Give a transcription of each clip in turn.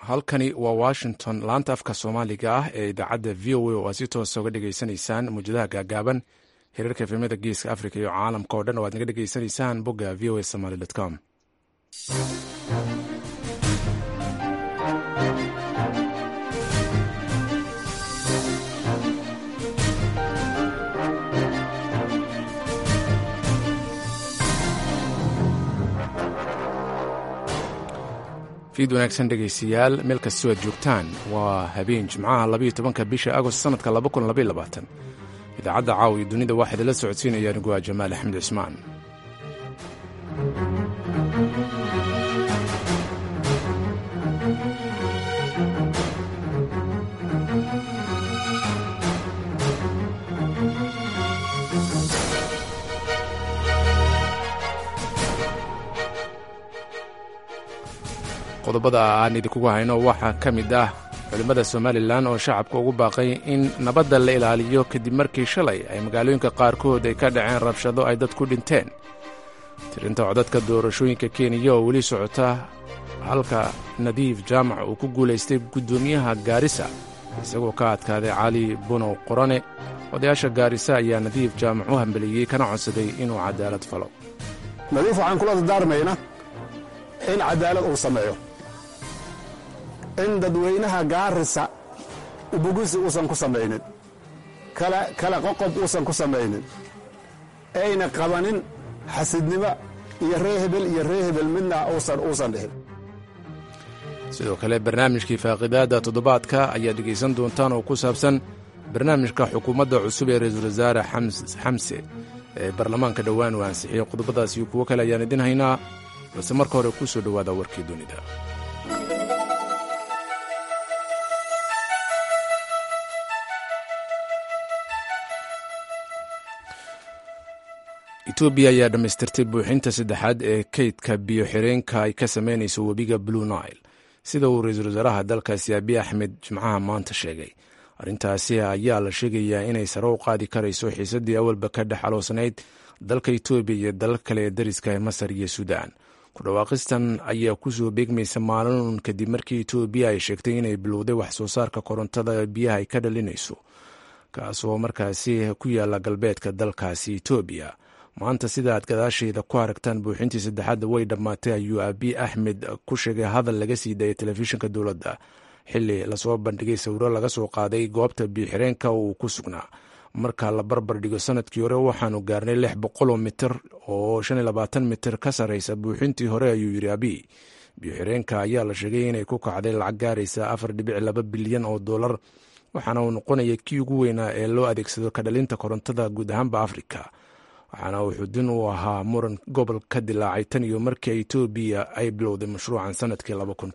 halkani waa washington laanta afka soomaaliga ah ee idaacadda v o a oo aad si toosa uga dhegaysanaysaan muwjadaha gaagaaban hirarka efemyada geeska africa iyo caalamka oo dhan oo aad naga dhegaysanaysaan bogga v o a somaly com fiid wanaagsan dhegaystayaal meel kastoo aad joogtaan waa habeen jimcaha labayo tobanka bisha agost sanadka idaacadda caawa iyo dunida waxaa idinla socodsiinaya anigu waa jamaal axmed cismaan qodobada aan idinkugu hayno waxaa ka mid ah culimmada somalilan oo shacabka ugu baaqay in nabadda la ilaaliyo kadib markii shalay ay magaalooyinka qaarkood ay ka dhaceen rabshado ay dad ku dhinteen tirinta codadka doorashooyinka kenya oo weli socota halka nadiif jaamac uu ku guulaystay guddoomiyaha gaarisa isagoo ka adkaaday cali bunow qorane odayaasha gaarisa ayaa nadiif jaamac u hambeliyey kana codsaday inuu cadaalad falo nadiif waxaan kula dardaarmayna in cadaalad uu sameeyo in dadweynaha gaarisa ubugisi uusan ku samaynin kala qoqob uusan ku samaynin ayna qabanin xasidnimo iyo ree hebel iyo ree hebel midna uusan dhihin sidoo kale barnaamijkii faaqidaadda toddobaadka ayaad dhegaysan doontaan oo ku saabsan barnaamijka xukuumadda cusub ee ra-iisul wasaare xamse ee baarlamaanka dhowaan uu ansixiyey qodobadaas iyo kuwo kale ayaan idin haynaa balse marka hore ku soo dhowaada warkii dunida etoobiya ayaa dhammaystirtay buuxinta saddexaad ee kaydka biyo-xireenka ay ka samaynayso webiga blue nile sida uu ra-iisul wasaaraha dalkaasi abiy axmed jimcaha maanta sheegay arrintaasi ayaa la sheegayaa inay sare u qaadi karayso xiisaddii awalba ka dhex aloosnayd dalka etoobiya iyo dalal kale ee dariska ee masar iyo suudaan ku dhawaaqistan ayaa kusoo beegmaysa maalin kadib markii etoobiya ay sheegtay inay bilowday wax soo saarka korontada biyaha ay ka dhalinayso kaasoo markaasi ku yaala galbeedka dalkaasi etoobiya maanta sida aad gadaasheeda ku aragtaan buuxintii saddexaadda way dhammaatay ayuu abiy axmed ku sheegay hadal laga sii daayay telefishinka dowladda xili lasoo bandhigay sawiro laga soo qaaday goobta biyoxireenka uu ku sugnaa marka la barbar dhigo sanadkii hore waxaanu gaarnay lix boqoloo mitir oo shan iyo labaatan mitir ka sarreysa buuxintii hore ayuu yidhi abiy biyoxireenka ayaa la sheegay inay ku kacday lacag gaaraysa afar dhibic laba bilyan oo dollar waxaana uu noqonaya kii ugu weynaa ee loo adeegsado ka dhalinta korontada guud ahaanba afrika waxaana uu xudin u ahaa muran gobol ka dilaacay tan iyo markii etoobiya ay bilowday mashruucan sanadkii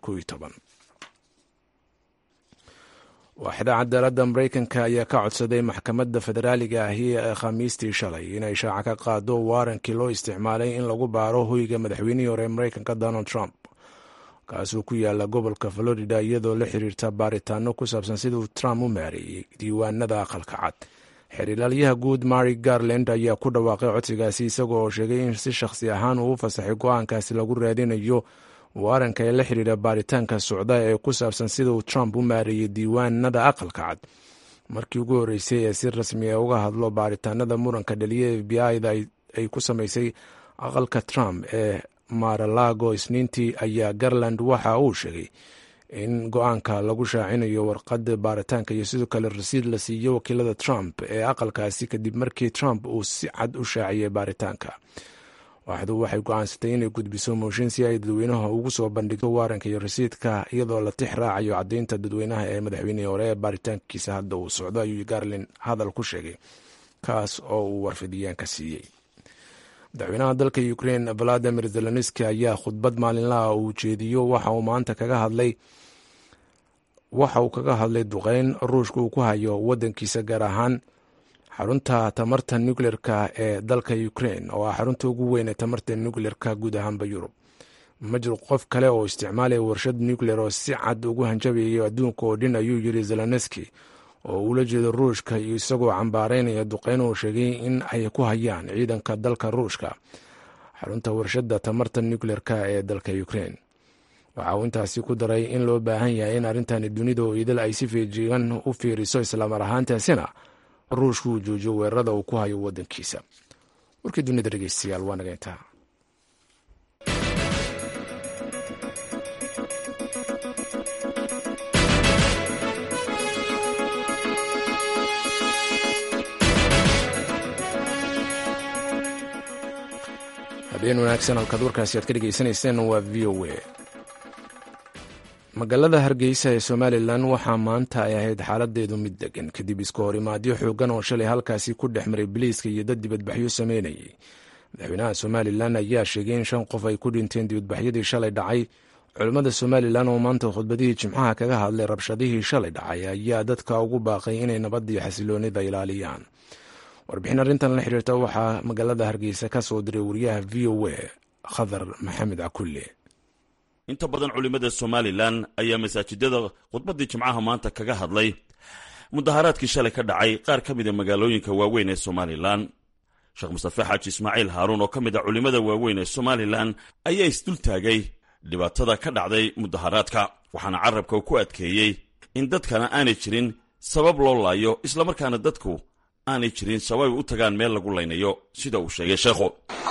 waaxda cadaaladda mareykanka ayaa ka codsaday maxkamadda federaaliga ahi ee khamiistii shalay inay shaaca ka qaado waarankii loo isticmaalay in lagu baaro hoyga madaxweynihii hore ee mareykanka donald trump kaasuu ku yaala gobolka florida iyadoo la xiriirta baaritaano ku saabsan siduu trump u maareeyey diiwaanada aqalka cad xerilaalyaha guud mary garland ayaa ku dhawaaqay codsigaasi isagoo oo sheegay in si shakhsi ahaan uu u fasaxay go-aankaasi lagu raadinayo waaranka ee la xiriira baaritaanka socda ee ku saabsan sida uu trump u maareeyey diiwaanada aqalka cad markii ugu horreysay ee si rasmi a uga hadlo baaritaanada muranka dhaliya f b i-da ay ku samaysay aqalka trump ee maralago isniintii ayaa garland waxa uu sheegay in go-aanka lagu shaacinayo warqadda baaritaanka iyo sidoo kale rasiid la siiyo wakiilada trump ee aqalkaasi kadib markii trump uu si cad u shaaciyey baaritaanka waaxdu waxay go-aansatay inay gudbiso mooshin si ay dadweynaha ugu soo bandhigto waaranka iyo rasiidka iyadoo la tix raacayo caddaynta dadweynaha ee madaxweynihii hore ee baaritaankiisa hadda uu socdo ayuu garlin hadal ku sheegay kaas oo uu warfidiyeenka siiyey madaxweynaha dalka ukrain valadimir zelenski ayaa khudbad maalinlaha uu jeediyo waxa uu maanta kaga hadlay waxa uu kaga hadlay duqeyn ruushka uu ku hayo wadankiisa gaar ahaan xarunta tamarta nucleerka ee dalka ukrain oo ah xarunta ugu weyn ee tamarta nucleerka guud ahaanba yurub ma jiro qof kale oo isticmaalaya warshad nucleer oo si cad ugu hanjabayo adduunka oo dhin ayuu yiri zelenski oo uula jeedo ruushka iyo isagoo cambaaraynaya duqeyn uu sheegay in ay ku hayaan ciidanka dalka ruushka xarunta warshadda tamarta nucleerka ee dalka ukrain waxa uu intaasi ku daray in loo baahan yahay in arrintani dunida oo idil ay si feejigan u fiiriso islamar ahaantaasina ruushku uu joojiyo weerarada uu ku hayo waddankiisa warkii dunida dhegeystayaal waa naga intaa habeen wanaagsan halkaad warkaasi aad ka dhegeysanayseen waa v o a magaalada hargeysa ee somalilan waxaa maanta ay ahayd xaaladeedu mid degan kadib iska horimaadyo xoogan oo shalay halkaasi ku dhex maray biliiska iyo dad dibadbaxyo sameynayay madaxweynaha somalilan ayaa sheegay in shan qof ay ku dhinteen dibadbaxyadii shalay dhacay culimmada somalilan oo maanta khudbadihii jimcaha kaga hadlay rabshadihii shalay dhacay ayaa dadka ugu baaqay inay nabadii xasiloonida ilaaliyaan warbixin arrintan la xiriirta waxaa magaalada hargeysa ka soo diray wariyaha v o a khadar maxamed cakulle inta badan culimmada somalilan ayaa masaajidada khudbaddii jimcaha maanta kaga hadlay mudaharaadkii shalay ka dhacay qaar ka mida magaalooyinka waaweyn ee somalilan sheekh mustafe xaaji ismaaciil haaruun oo ka mid a culimmada waaweyn ee somalilan ayaa isdul taagay dhibaatada ka dhacday mudaharaadka waxaana carabka ku adkeeyey in dadkana aanay jirin sabab loo laayo islamarkaana dadku aanay jirin sababay u tagaan meel lagu laynayo sida uu sheegay sheekhu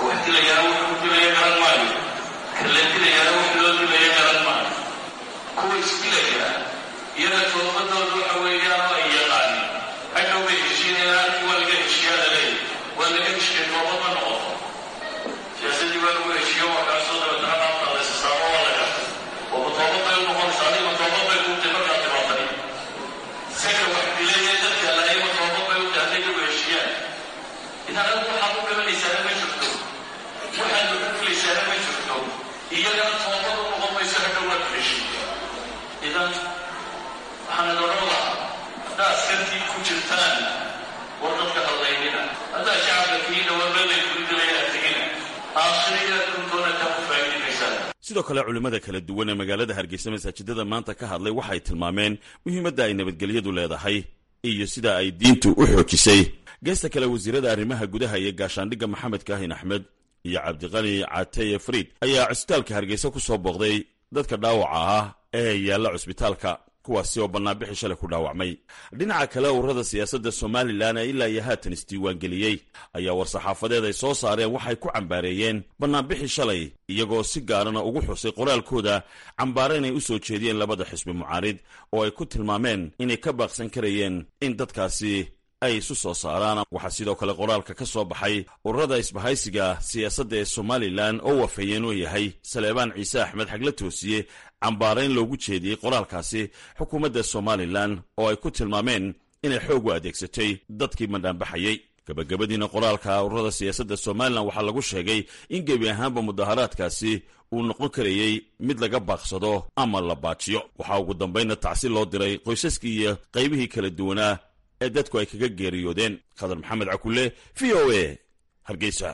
sidoo kale culimmada kala duwan ee magaalada hargeysa masaajidada maanta ka hadlay waxay tilmaameen muhiimadda ay nabadgelyadu leedahay iyo sida ay diintu u xoojisay geesta kale wasiirada arrimaha gudaha iyo gaashaandhigga maxamed kaahin axmed iyo cabdiqani cateye friid ayaa cusbitaalka hargeysa ku soo booqday dadka dhaawaca ah ee yaalla cusbitaalka kuwaasi oo bannaanbixi shalay ku dhaawacmay dhinaca kale ururada siyaasadda somalilan ee ilaa iyo haatan isdiiwaangeliyey ayaa war-saxaafadeed ay soo saareen waxay ku cambaareeyeen bannaanbixi shalay iyagoo si gaarana ugu xusay qoraalkooda cambaare inay u soo jeediyeen labada xisbi mucaarid oo ay ku tilmaameen inay ka baaqsan karayeen in dadkaasi ay isu soo saaraan waxaa sidoo kale qoraalka ka soo baxay ururada isbahaysiga siyaasadda ee somalilan oo wafeeyeen oo yahay saleebaan ciise axmed xagla toosiye cambaarayn loogu jeediyey qoraalkaasi xukuumadda somalilan oo ay ku tilmaameen inay xoog u adeegsatay dadkii mandhaanbaxayey gabagabadiina qoraalka ururada siyaasadda somalilan waxaa lagu sheegay in gebi ahaanba mudaharaadkaasi uu noqon karayey mid laga baaqsado ama la baajiyo waxaa ugu dambaynna tacsi loo diray qoysaskii iyo qaybihii kala duwanaa ee dadku ay kaga geeriyoodeen khadar maxamed cakulle v o a hargeysa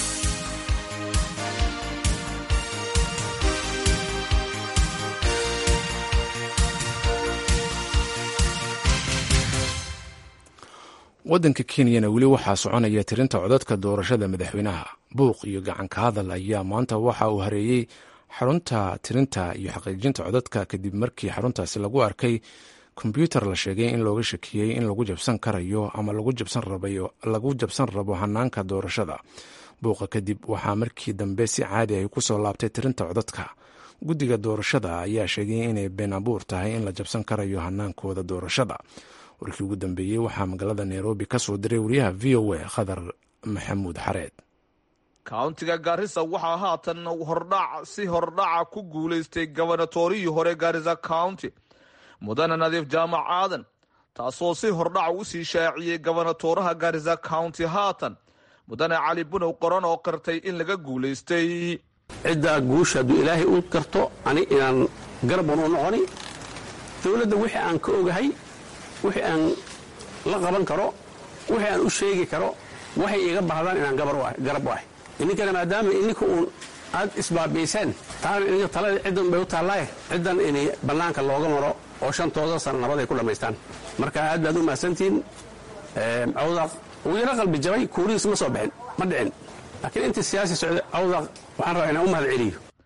waddanka kenyana weli waxaa soconaya tirinta codadka doorashada madaxweynaha buuq iyo gacanka hadal ayaa maanta waxa uu hareeyey xarunta tirinta iyo xaqiijinta codadka kadib markii xaruntaasi lagu arkay kombyuutar la sheegay in looga shakiyey in lagu jabsan karayo ama lagu jabsan rabo hanaanka doorashada buuqa kadib waxaa markii dambe si caadi ay kusoo laabtay tirinta codadka guddiga doorashada ayaa sheegay inay been abuur tahay in la jabsan karayo hanaankooda doorashada warkii ugu dambeeyey waxaa magaalada nairobi ka soo diray wariyaha v o a khadar maxamuud xareed kauntiga gaarisa waxaa haatan hordhac si hordhaca ku guulaystay gobanatorihii hore gaarisa county mudane nadiif jaamac aadan taasoo si hordhaca u sii shaaciyey gobonatoraha gaarisa county haatan mudane cali bunow qoran oo qirtay in laga guulaystay ciddaa guusha hadduu ilaahay u karto ani inaan garban u noqoni dowladda wixii aan ka ogahay wixii aan la qaban karo wixii aan u sheegi karo waxay iga baahdaan inaan garab u ahay ininkana maadaama ininka uun aad isbaabiiseen taana ininka talada ciddan bay u taallaaye ciddan in bannaanka looga maro oo shantooda sana nabad ay ku dhammaystaan marka aad baad u mahadsantihiin cawdaq wuu ila qalbi jabay kuurihiis ma soo bixin ma dhicin laakiin intii siyaasi socday cawdaq waxaan rabaa inaan u mahad celiyo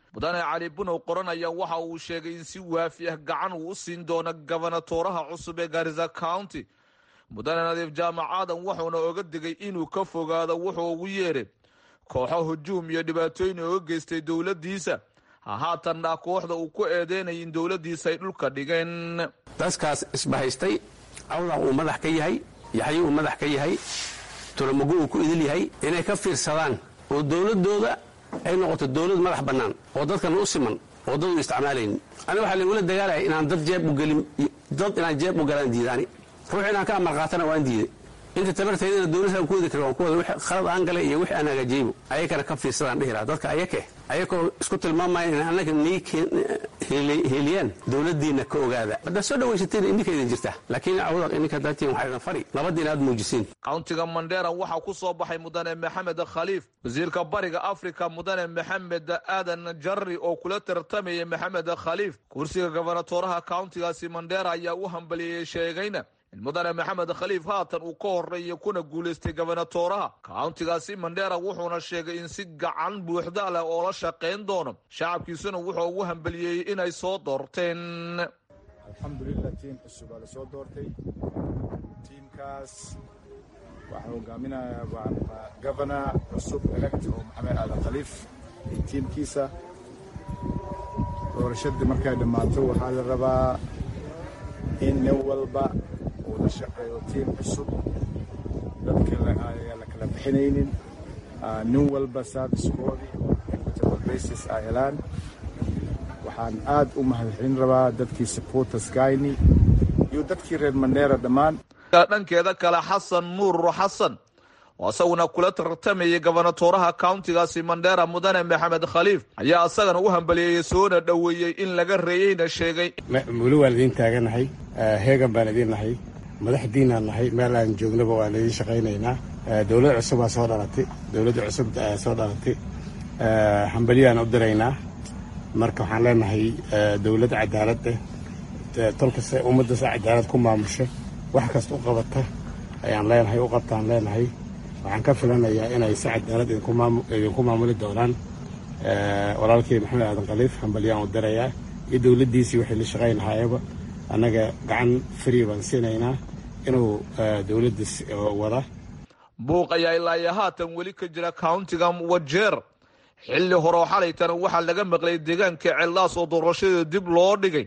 mudane cali bunow qoran ayaa waxa uu sheegay in si waafi ah gacan uu u siin doono gobonatooraha cusub ee garisa county mudane nadiif jaamac aadan wuxuuna oga digay inuu ka fogaado wuxuu ugu yeedhay kooxo hujuum iyo dhibaatooyin ooga geystay dowladdiisa hahaatanna kooxda uu ku eedeynaya in dowladdiisa ay dhulka dhigeen dadkaas isbahaystay awdaq uu madax ka yahay yaxyo uu madax ka yahay tolomago uu ku idil yahay inay ka fiirsadaan oo dowladdooda ay noqoto dowlad madax bannaan oo dadkan u siman oo dad u isticmaalaynin aniga waxaa lagula dagaalaya inaan dad jeeb u gelin dad inaan jeeb u galaan diidaani ruux inaan ka amar qaatana waan diiday inta tabarteydana dowladaan ku wadi kara waan ku wada wix khalad aan galay iyo wix aan hagaajiyeybo ayakana ka fiirsadaan dhihi lahaa dadka ayake ayakoo isku tilmaamaya in annaga nii heliyaan dowladdiinna ka ogaada haddaad soo dhawaysateen indinkaydin jirta laakiin awdaq ininka daatiin waxaa idin fari labadii inaad muujisiin countiga mandheera waxaa ku soo baxay mudane maxamed khaliif wasiirka bariga afrika mudane maxamed aadan jarri oo kula tartamayay maxamed khaliif kursiga gobonatooraha countigaasi mandheera ayaa u hambaliyey sheegayna in mudane maxamed khaliif haatan uu ka horeeyay kuna guulaystay gobonatooraha countigaasi mandheera wuxuuna sheegay in si gacan buuxda leh oo la shaqayn doono shacabkiisuna wuxuu ugu hambaliyey inay soo doorteen alxamdulilah tiim cusub aa la soo doortay tiimkaas waxaa hogaaminaya gobona cusub elect oo maxamed aadan khaliif iyo tiimkiisa doorashadii markay dhammaato waxaa la rabaa in nin walba uu la shaqeeyo tiim cusub dadka ayaa la kala bixinaynin nin walba servicekoodii oo equitable basis ay helaan waxaan aad u mahadcelin rabaa dadkii supporters gayni iyo dadkii reer mandheera dhammaan dhankeeda kale xasan nuur xasan oo isaguna kula tartamayay gobonatooraha countigaasi mandheera mudane maxamed khaliif ayaa isagana u hambaliyeeyey soona dhoweeyey in laga reeyeyna sheegay weli waan idiin taaganahay heegan baan idiin nahay madaxdiinaan nahay meel aan joognaba waan idiin shaqaynaynaa dowlad cusubaa soo dhalatay dowladda cusub soo dhalatay hambalyaan u diraynaa marka waxaan leenahay dowlad cadaalad eh tolkasta ummaddaas cadaalad ku maamusha wax kasta u qabata ayaan leenahay u qabtaan leenahay waxaan ka filanayaa inay si cadaalad idinku maamuli doonaan walaalkii maxamed aadan khaliif hambalyaan u dirayaa iyo dowladdiisii waxay la shaqaynahaayaba annaga gacan frii baan siinaynaa inuu dowladdiis wada buuq ayaa ilaayo haatan weli ka jira countiga wajeer xilli horeo xalaytana waxaa laga maqlay deegaanka cellaas oo doorashada dib loo dhigay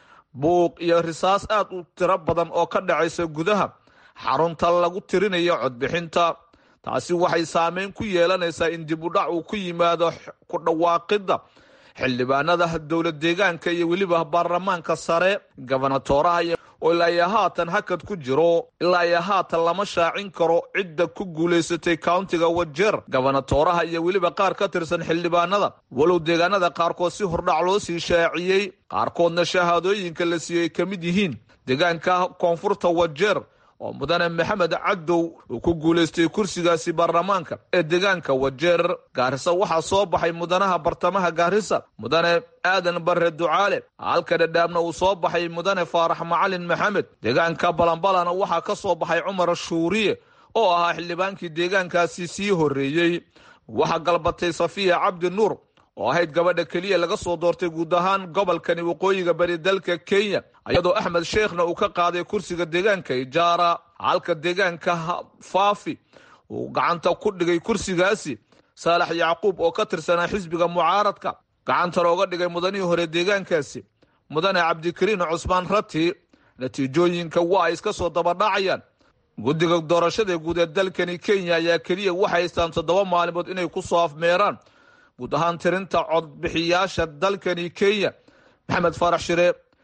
buuq iyo risaas aad u tiro badan oo ka dhacaysa gudaha xarunta lagu tirinayo codbixinta taasi waxay saameyn ku yeelanaysaa in dib u dhac uu ku yimaado ku dhawaaqidda xildhibaanada dowlad deegaanka iyo weliba baarlamaanka sare gobonatooraha oo ilaa iyo haatan hakad ku jiro ilaa iyo haatan lama shaacin karo cidda ku guulaysatay countiga wajeer gobonatooraha iyo weliba qaar ka tirsan xildhibaanada walow deegaanada qaarkood si hordhac loo sii shaaciyey qaarkoodna shahaadooyinka la siiyey ka mid yihiin deegaanka koonfurta wajeer oo mudane maxamed cadow uu ku guulaystay kursigaasi baarlamaanka ee deegaanka wajeer gaarisa waxaa soo baxay mudanaha bartamaha gaarisa mudane aadan bare ducaale halka dhadhaabna uu soo baxay mudane faarax macalin maxamed deegaanka balanbalana waxaa ka soo baxay cumar shuuriye oo ahaa xildhibaankii deegaankaasi sii horreeyey waxaa galbatay safiya cabdi nuur oo ahayd gabadha keliya laga soo doortay guud ahaan gobolkani waqooyiga bari dalka kenya iyadoo axmed sheekhna uu ka qaaday kursiga deegaanka ijaara halka deegaanka faafi uu gacanta ku dhigay kursigaasi saalax yacquub oo ka tirsanaa xisbiga mucaaradka gacanta looga dhigay mudanihii hore deegaankaasi mudane cabdikariin cusmaan rati natiijooyinka waa ay iska soo dabadhacayaan guddiga doorashada guud ee dalkani kenya ayaa keliya waxay haystaan toddoba maalimood inay ku soo afmeeraan guud ahaan tirinta codbixiyaasha dalkani kenya maxamed faarax shire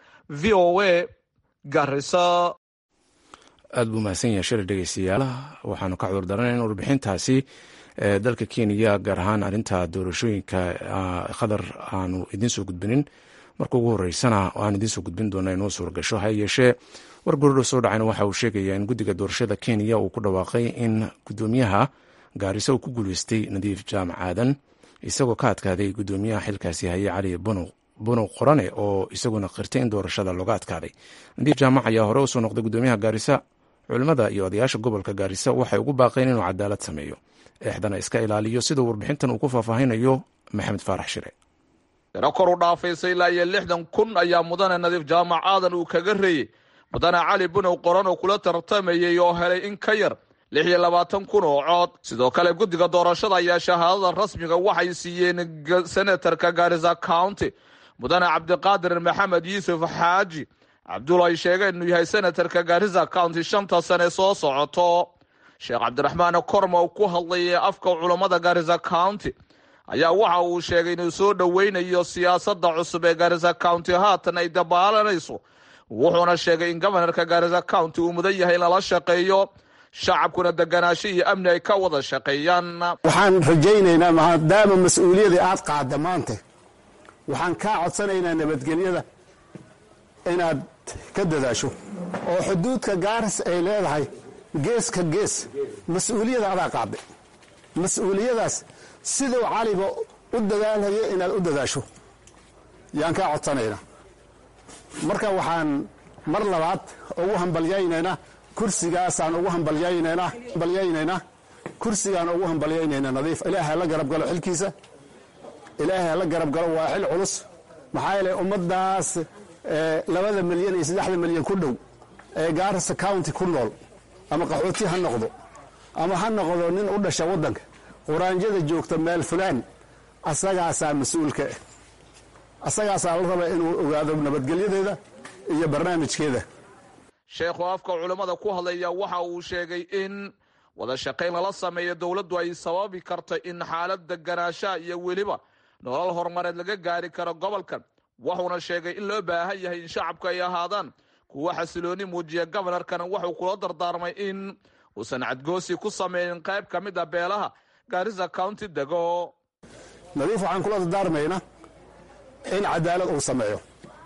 v o a garisa aad buu mahadsan yahay shir dhegeystayaal waxaanu ka cudur daranay in warbixintaasi dalka kenya gaar ahaan arrinta doorashooyinka khadar aanu idiin soo gudbinin marka ugu horeysana aan idiin soo gudbin doona inoo suuragasho ha yeeshee war gorodho soo dhacayna waxa uu sheegayaa in guddiga doorashada kenya uu ku dhawaaqay in guddoomiyaha gaarisa uu ku guuleystay nadiif jaamac aadan isagoo ka adkaaday guddoomiyaha xilkaasi haye cali bunow qorane oo isaguna qirtay in doorashada looga adkaaday nadiif jaamac ayaa hore usoo noqday guddoomiyaha gaarisa culimmada iyo odayaasha gobolka gaarisa waxay ugu baaqeen inuu cadaalad sameeyo eexdana iska ilaaliyo siduu warbixintan uu ku faahfaahinayo maxamed faarax shire tiro kor u dhaafaysa ilaa iyo lixdan kun ayaa mudane nadiif jaamac aadan uu kaga reeyey mudane cali bunow qoran oo kula tartamayay oo helay in ka yar lix iyo labaatan kun oo cood sidoo kale guddiga doorashada ayaa shahaadada rasmiga waxay siiyeen senatarka gaarisa county mudane cabdiqaadir maxamed yuusuf xaaji cabdul ay sheegeen inuu yahay senatarka gaarisa county shanta sane soo socoto sheekh cabdiraxmaan korma oo ku hadlayay afka culammada gaarisa county ayaa waxa uu sheegay inuu soo dhoweynayo siyaasadda cusub ee gaarisa county haatan ay dabaalanayso wuxuuna sheegay in gobanarka gaarisa county uu mudan yahay in lala shaqeeyo shacabkuna deganaasho iyo amni ay ka wada shaqeeyaan waxaan rajaynaynaa maadaama mas-uuliyadii aad qaadda maanta waxaan kaa codsanaynaa nabadgelyada inaad ka dadaasho oo xuduudka gaaris ay leedahay geeska gees mas-uuliyada adaa qaadday mas-uuliyadaas siduu caliba u dadaalhayo inaad u dadaasho yaan kaa codsanaynaa marka waxaan mar labaad ugu hambalyaynaynaa kursigaasaan ugu hambalyaynaynaa hambalyaynaynaa kursigaan ugu hambalyaynaynaa nadiif ilaahay hala garab galo xilkiisa ilaahay hala garab galo waa xil culus maxaa yeelay ummaddaas labada milyan iyo saddexda milyan ku dhow ee gaarisa county ku nool ama qaxooti ha noqdo ama ha noqdo nin u dhasha waddanka quraanjada joogta meel fulaan asagaasaa mas-uulka ah asagaasaa la raba inuu ogaado nabadgelyadeeda iyo barnaamijkeeda sheekhu afka culammada ku hadlaya waxa uu sheegay in wada shaqayn lala sameeyo dowladdu ay sababi karto in xaalad deganaashaha iyo weliba nolol horumareed laga gaari karo gobolkan wuxuuna sheegay in loo baahan yahay in shacabku ay ahaadaan kuwa xasilooni muujiya gobanarkana wuxuu kula dardaarmay in uusan cadgoosi ku sameynin qayb ka mid a beelaha gaarisa county dego nadiif waxaan kula dardaarmaynaa in cadaalad uu sameeyo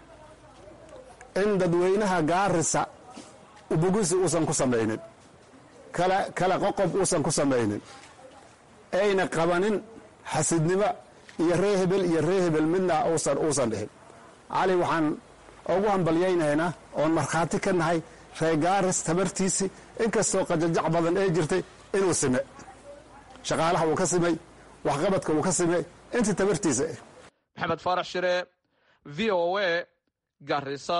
in dadweynaha gaarisa ubugusi uusan ku samaynin kala qoqob uusan ku samaynin ayna qabanin xasidnimo iyo ree hebel iyo ree hebel midna uusan dhihin cali waxaan ugu hambalyaynaynaa oon markhaati ka nahay ree gaaris tabartiisi inkastoo qajajac badan ee jirtay inuu sime shaqaalaha uu ka simay waxqabadka uu ka simay intii tabartiisa ah maxamed faarax shire v o a garisa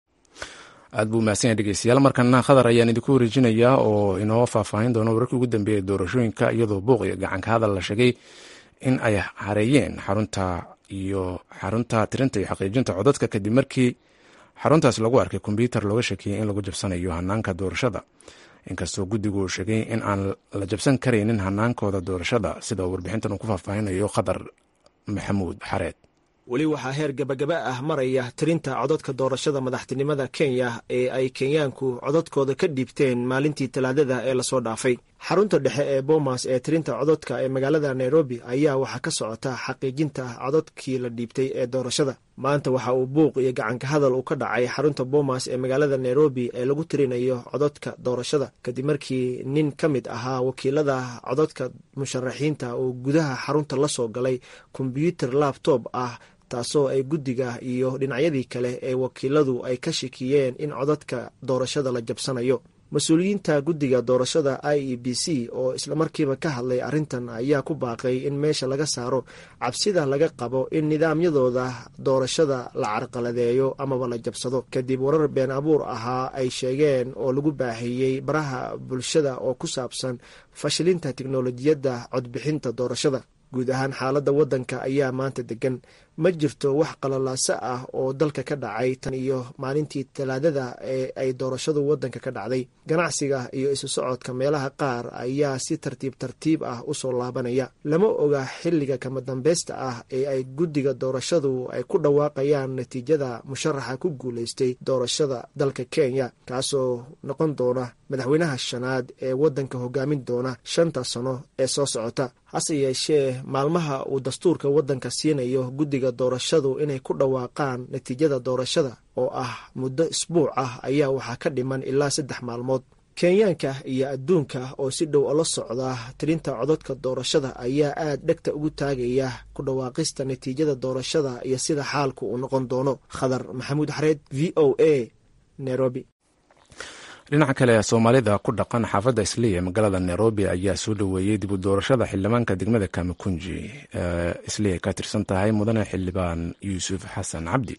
aad buu mahadsan yahay dhegeystayaal markana khadar ayaan idinku wareejinayaa oo inoo faahfaahin doono wararkii ugu dambeeya doorashooyinka iyadoo buuq iyo gacanka hadal la sheegay in ay hareeyeen xarunta iyo xarunta tirinta iyo xaqiijinta codadka kadib markii xaruntaas lagu arkay kombyuutar looga shakiyey in lagu jabsanayo hanaanka doorashada inkastoo guddigu uu sheegay in aan la jabsan karaynin hanaankooda doorashada sida uu warbixintan uu ku faahfaahinayo khadar maxamuud xareed weli waxaa heer gabagaba ah maraya tirinta codadka doorashada madaxtinimada kenya ee ay kenyaanku codadkooda ka dhiibteen maalintii talaadada ee lasoo dhaafay xarunta dhexe ee boomas ee tirinta codadka ee magaalada nairobi ayaa waxaa ka socota xaqiijinta codadkii la dhiibtay ee doorashada maanta waxa uu buuq iyo gacanka hadal uu ka dhacay xarunta boomas ee magaalada nairobi ee lagu tirinayo codadka doorashada kadib markii nin ka mid ahaa wakiilada codadka musharaxiinta oo gudaha xarunta la soo galay kombyuutar labtob ah taasoo ay guddiga iyo dhinacyadii kale ee wakiiladu ay ka shakiyeen in codadka doorashada la jabsanayo mas-uuliyiinta guddiga doorashada i e b c oo islamarkiiba ka hadlay arrintan ayaa ku baaqay in meesha laga saaro cabsida laga qabo in nidaamyadooda doorashada la carqaladeeyo amaba la jabsado kadib warar been abuur ahaa ay sheegeen oo lagu baahieyey baraha bulshada oo ku saabsan fashilinta tiknolojiyadda codbixinta doorashada guud ahaan xaaladda waddanka ayaa maanta degan ma jirto wax qalalaaso ah oo dalka ka dhacay tan iyo maalintii talaadada ee ay doorashadu waddanka ka dhacday ganacsiga iyo isu socodka meelaha qaar ayaa si tartiib tartiib ah usoo laabanaya lama oga xilliga kama dambeysta ah ee ay guddiga doorashadu ay ku dhawaaqayaan natiijada musharaxa ku guulaystay doorashada dalka kenya kaasoo noqon doona madaxweynaha shanaad ee waddanka hogaamin doona shanta sano ee soo socota hase yeeshee maalmaha uu dastuurka waddanka siinayo guddiga doorashadu inay ku dhawaaqaan natiijada doorashada oo ah muddo isbuuc ah ayaa waxaa ka dhiman ilaa saddex maalmood kenyaanka iyo adduunka oo si dhow ola socda tirinta codadka doorashada ayaa aad dhegta ugu taagaya ku dhawaaqista natiijada doorashada iyo sida xaalku uu noqon doono khadar maxamuud xareed v o a nairobi dhinaca kale soomaalida ku dhaqan xaafadda isliya magaalada nairobi ayaa soo dhoweeyey dib u doorashada xildhibaanka degmada kamakunji ee isliya ka tirsan tahay mudane xildhibaan yuusuf xasan cabdi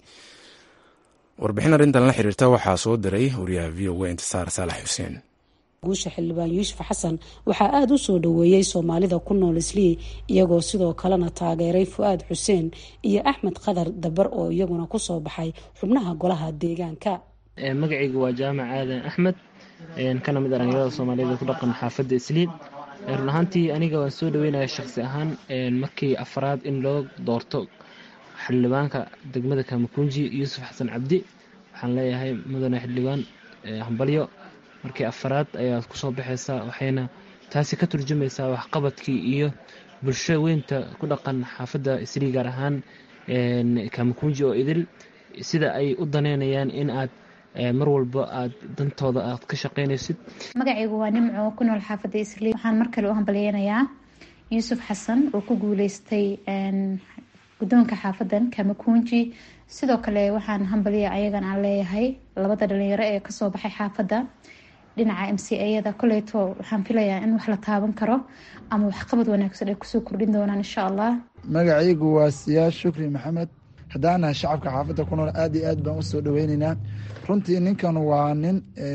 warbixin arrintan la xiriirta waxaa soo diray wariyaha v o a intisaar saalax xuseen guusha xildhibaan yuusuf xasan waxaa aada u soo dhoweeyey soomaalida ku nool islii iyagoo sidoo kalena taageeray fu-aad xuseen iyo axmed qadar dabar oo iyaguna kusoo baxay xubnaha golaha deegaanka magacaygu waa jaamac aadan axmed kana mid dhalinyarada soomaaliyed ku dhaqan xaafadda isliim run ahaantii aniga waan soo dhaweynaya shaqsi ahaan markii afraad in loo doorto xildhibaanka degmada kamakunji yuusuf xasan cabdi waxaan leeyahay mudane xildhibaan hambalyo markii afaraad ayaad kusoo baxaysaa waxayna taasi ka turjumaysaa waxqabadkii iyo bulsho weynta ku dhaqan xaafadda isrii gaar ahaan kamakunji oo idil sida ay u daneynayaan in aad mar walba aad dantooda aad ka shaqeynaysid magacaygu waa nimco ku nool xaafadda isrii waxaan mar kale u hambalyeynayaa yuusuf xasan oo ku guuleystay guddoonka xaafadan kamakunji sidoo kale waxaan hambalya ayagan aan leeyahay labada dhalinyaro ee kasoo baxay xaafadda dhinaca m c ayada koleyto waxaan filayaa in wax la taaban karo ama waxqabad wanaagsan ay kusoo kordhin doonaan insha allah magacaygu waa siyaas shukri maxamed haddaanahay shacabka xaafadda ku nool aad iyo aad baan usoo dhaweyneynaa runtii ninkan waa nin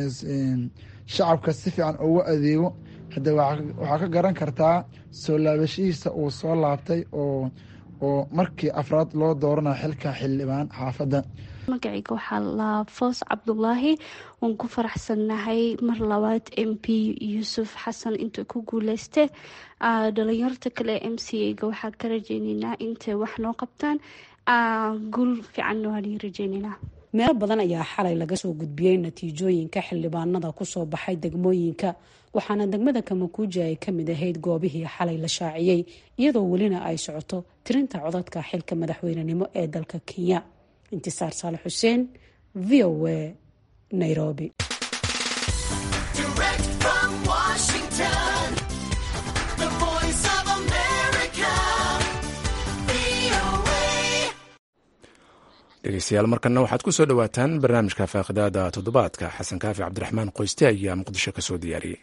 shacabka si fiican ugu adeego hadde waxaa ka garan kartaa soo laabashihiisa uu soo laabtay oo oo markii afraad loo dooranayo xilka xildhibaan xaafadda magacayga waxaa laa foos cabdulaahi waan ku faraxsannahay mar labaad m p yuusuf xasan inta ku guuleyste dhalinyarta kale m c a-ga waxaa ka rajeyneynaa intay wax noo qabtaan guul fiicanna waan rajeyneynaa meelo badan ayaa xalay laga soo gudbiyey natiijooyinka xildhibaanada kusoo baxay degmooyinka waxaana degmada kamakuuji ay kamid ahayd goobihii xalay la shaaciyey iyadoo welina ay socoto tirinta codadka xilka madaxweynenimo ee dalka kenya intisaar saale xuseen v o a nairobi dhegeystayaal markana waxaad ku soo dhowaataan barnaamijka faaqidaada toddobaadka xasan kaafi cabdiraxmaan qoyste ayaa muqdisho ka soo diyaariyey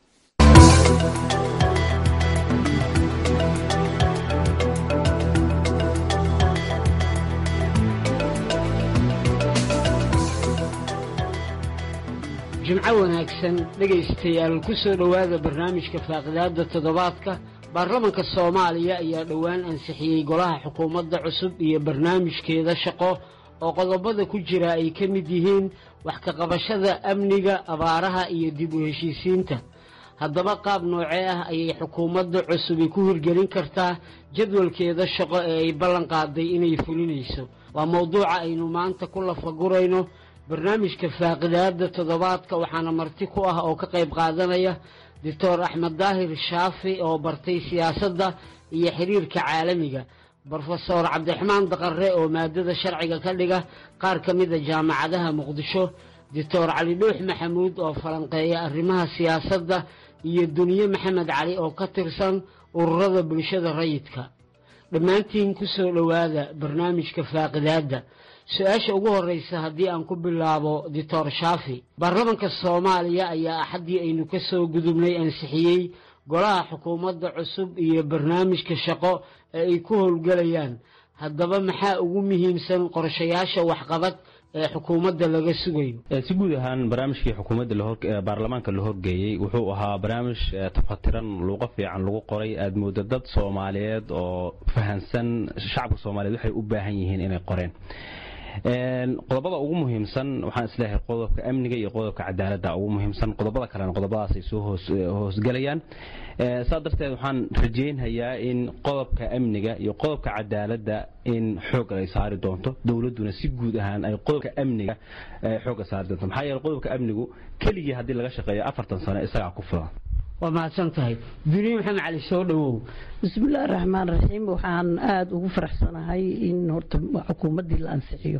jimco wanaagsan dhegaystayaal ku soo dhowaada barnaamijka faaqidaada toddobaadka baarlamanka soomaaliya ayaa dhowaan ansixiyey golaha xukuumadda cusub iyo barnaamijkeeda shaqo oo qodobada ku jira ay ka mid yihiin wax ka qabashada amniga abaaraha iyo dib u heshiisiinta haddaba qaab noocee ah ayay xukuumadda cusubi ku hirgelin kartaa jadwalkeeda shaqo ee ay ballan qaaday inay fulinayso waa mowduuca aynu maanta ku lafagurayno barnaamijka faaqidaada toddobaadka waxaana marti ku ah oo ka qayb qaadanaya doctor axmed daahir shaafi oo bartay siyaasadda iyo xiriirka caalamiga brofesor cabdiraxmaan daqare oo maadada sharciga ka dhiga qaar ka mida jaamacadaha muqdisho doctor cali dhuux maxamuud oo falanqeeya arrimaha siyaasadda iyo duniye maxamed cali oo ka tirsan ururada bulshada rayidka dhammaantiin ku soo dhowaada barnaamijka faaqidaadda su-aasha ugu horeysa haddii aan ku bilaabo doctor shaafi baarlamanka soomaaliya ayaa axaddii aynu ka soo gudubnay ansixiyey golaha xukuumadda cusub iyo barnaamijka shaqo ee ay ku howlgelayaan haddaba maxaa ugu muhiimsan qorshayaasha waxqabad ee xukuumadda laga sugayo si guud ahaan barnaamijkii xukuumadda baarlamaanka la horgeeyey wuxuu ahaa barnaamij tafatiran luuqo fiican lagu qoray aad moodo dad soomaaliyeed oo fahansan shacabka soomaaliyeed waxay u baahan yihiin inay qoreen qodobada ugu muhiimsan waxaan isleeyahay qodobka amniga iyo qodobka cadaaladda ugu muhiimsan qodobada kalena qodobadaas ay soo hoosgelayaan saa darteed waxaan rajeynhayaa in qodobka amniga iyo qodobka cadaaladda in xoog ay saari doonto dowladduna si guud ahaan ay qodobka amniga xoogga saari doonto maxaa yeele qodobka amnigu keligii haddii laga shaqeeyo afartan sano isagaa ku filan waa mahadsan tahay duniye maxamed cali soo dhowow bismillahi raxmaan raxiim waxaan aada ugu faraxsanahay in horta xukuumaddii la ansixiyo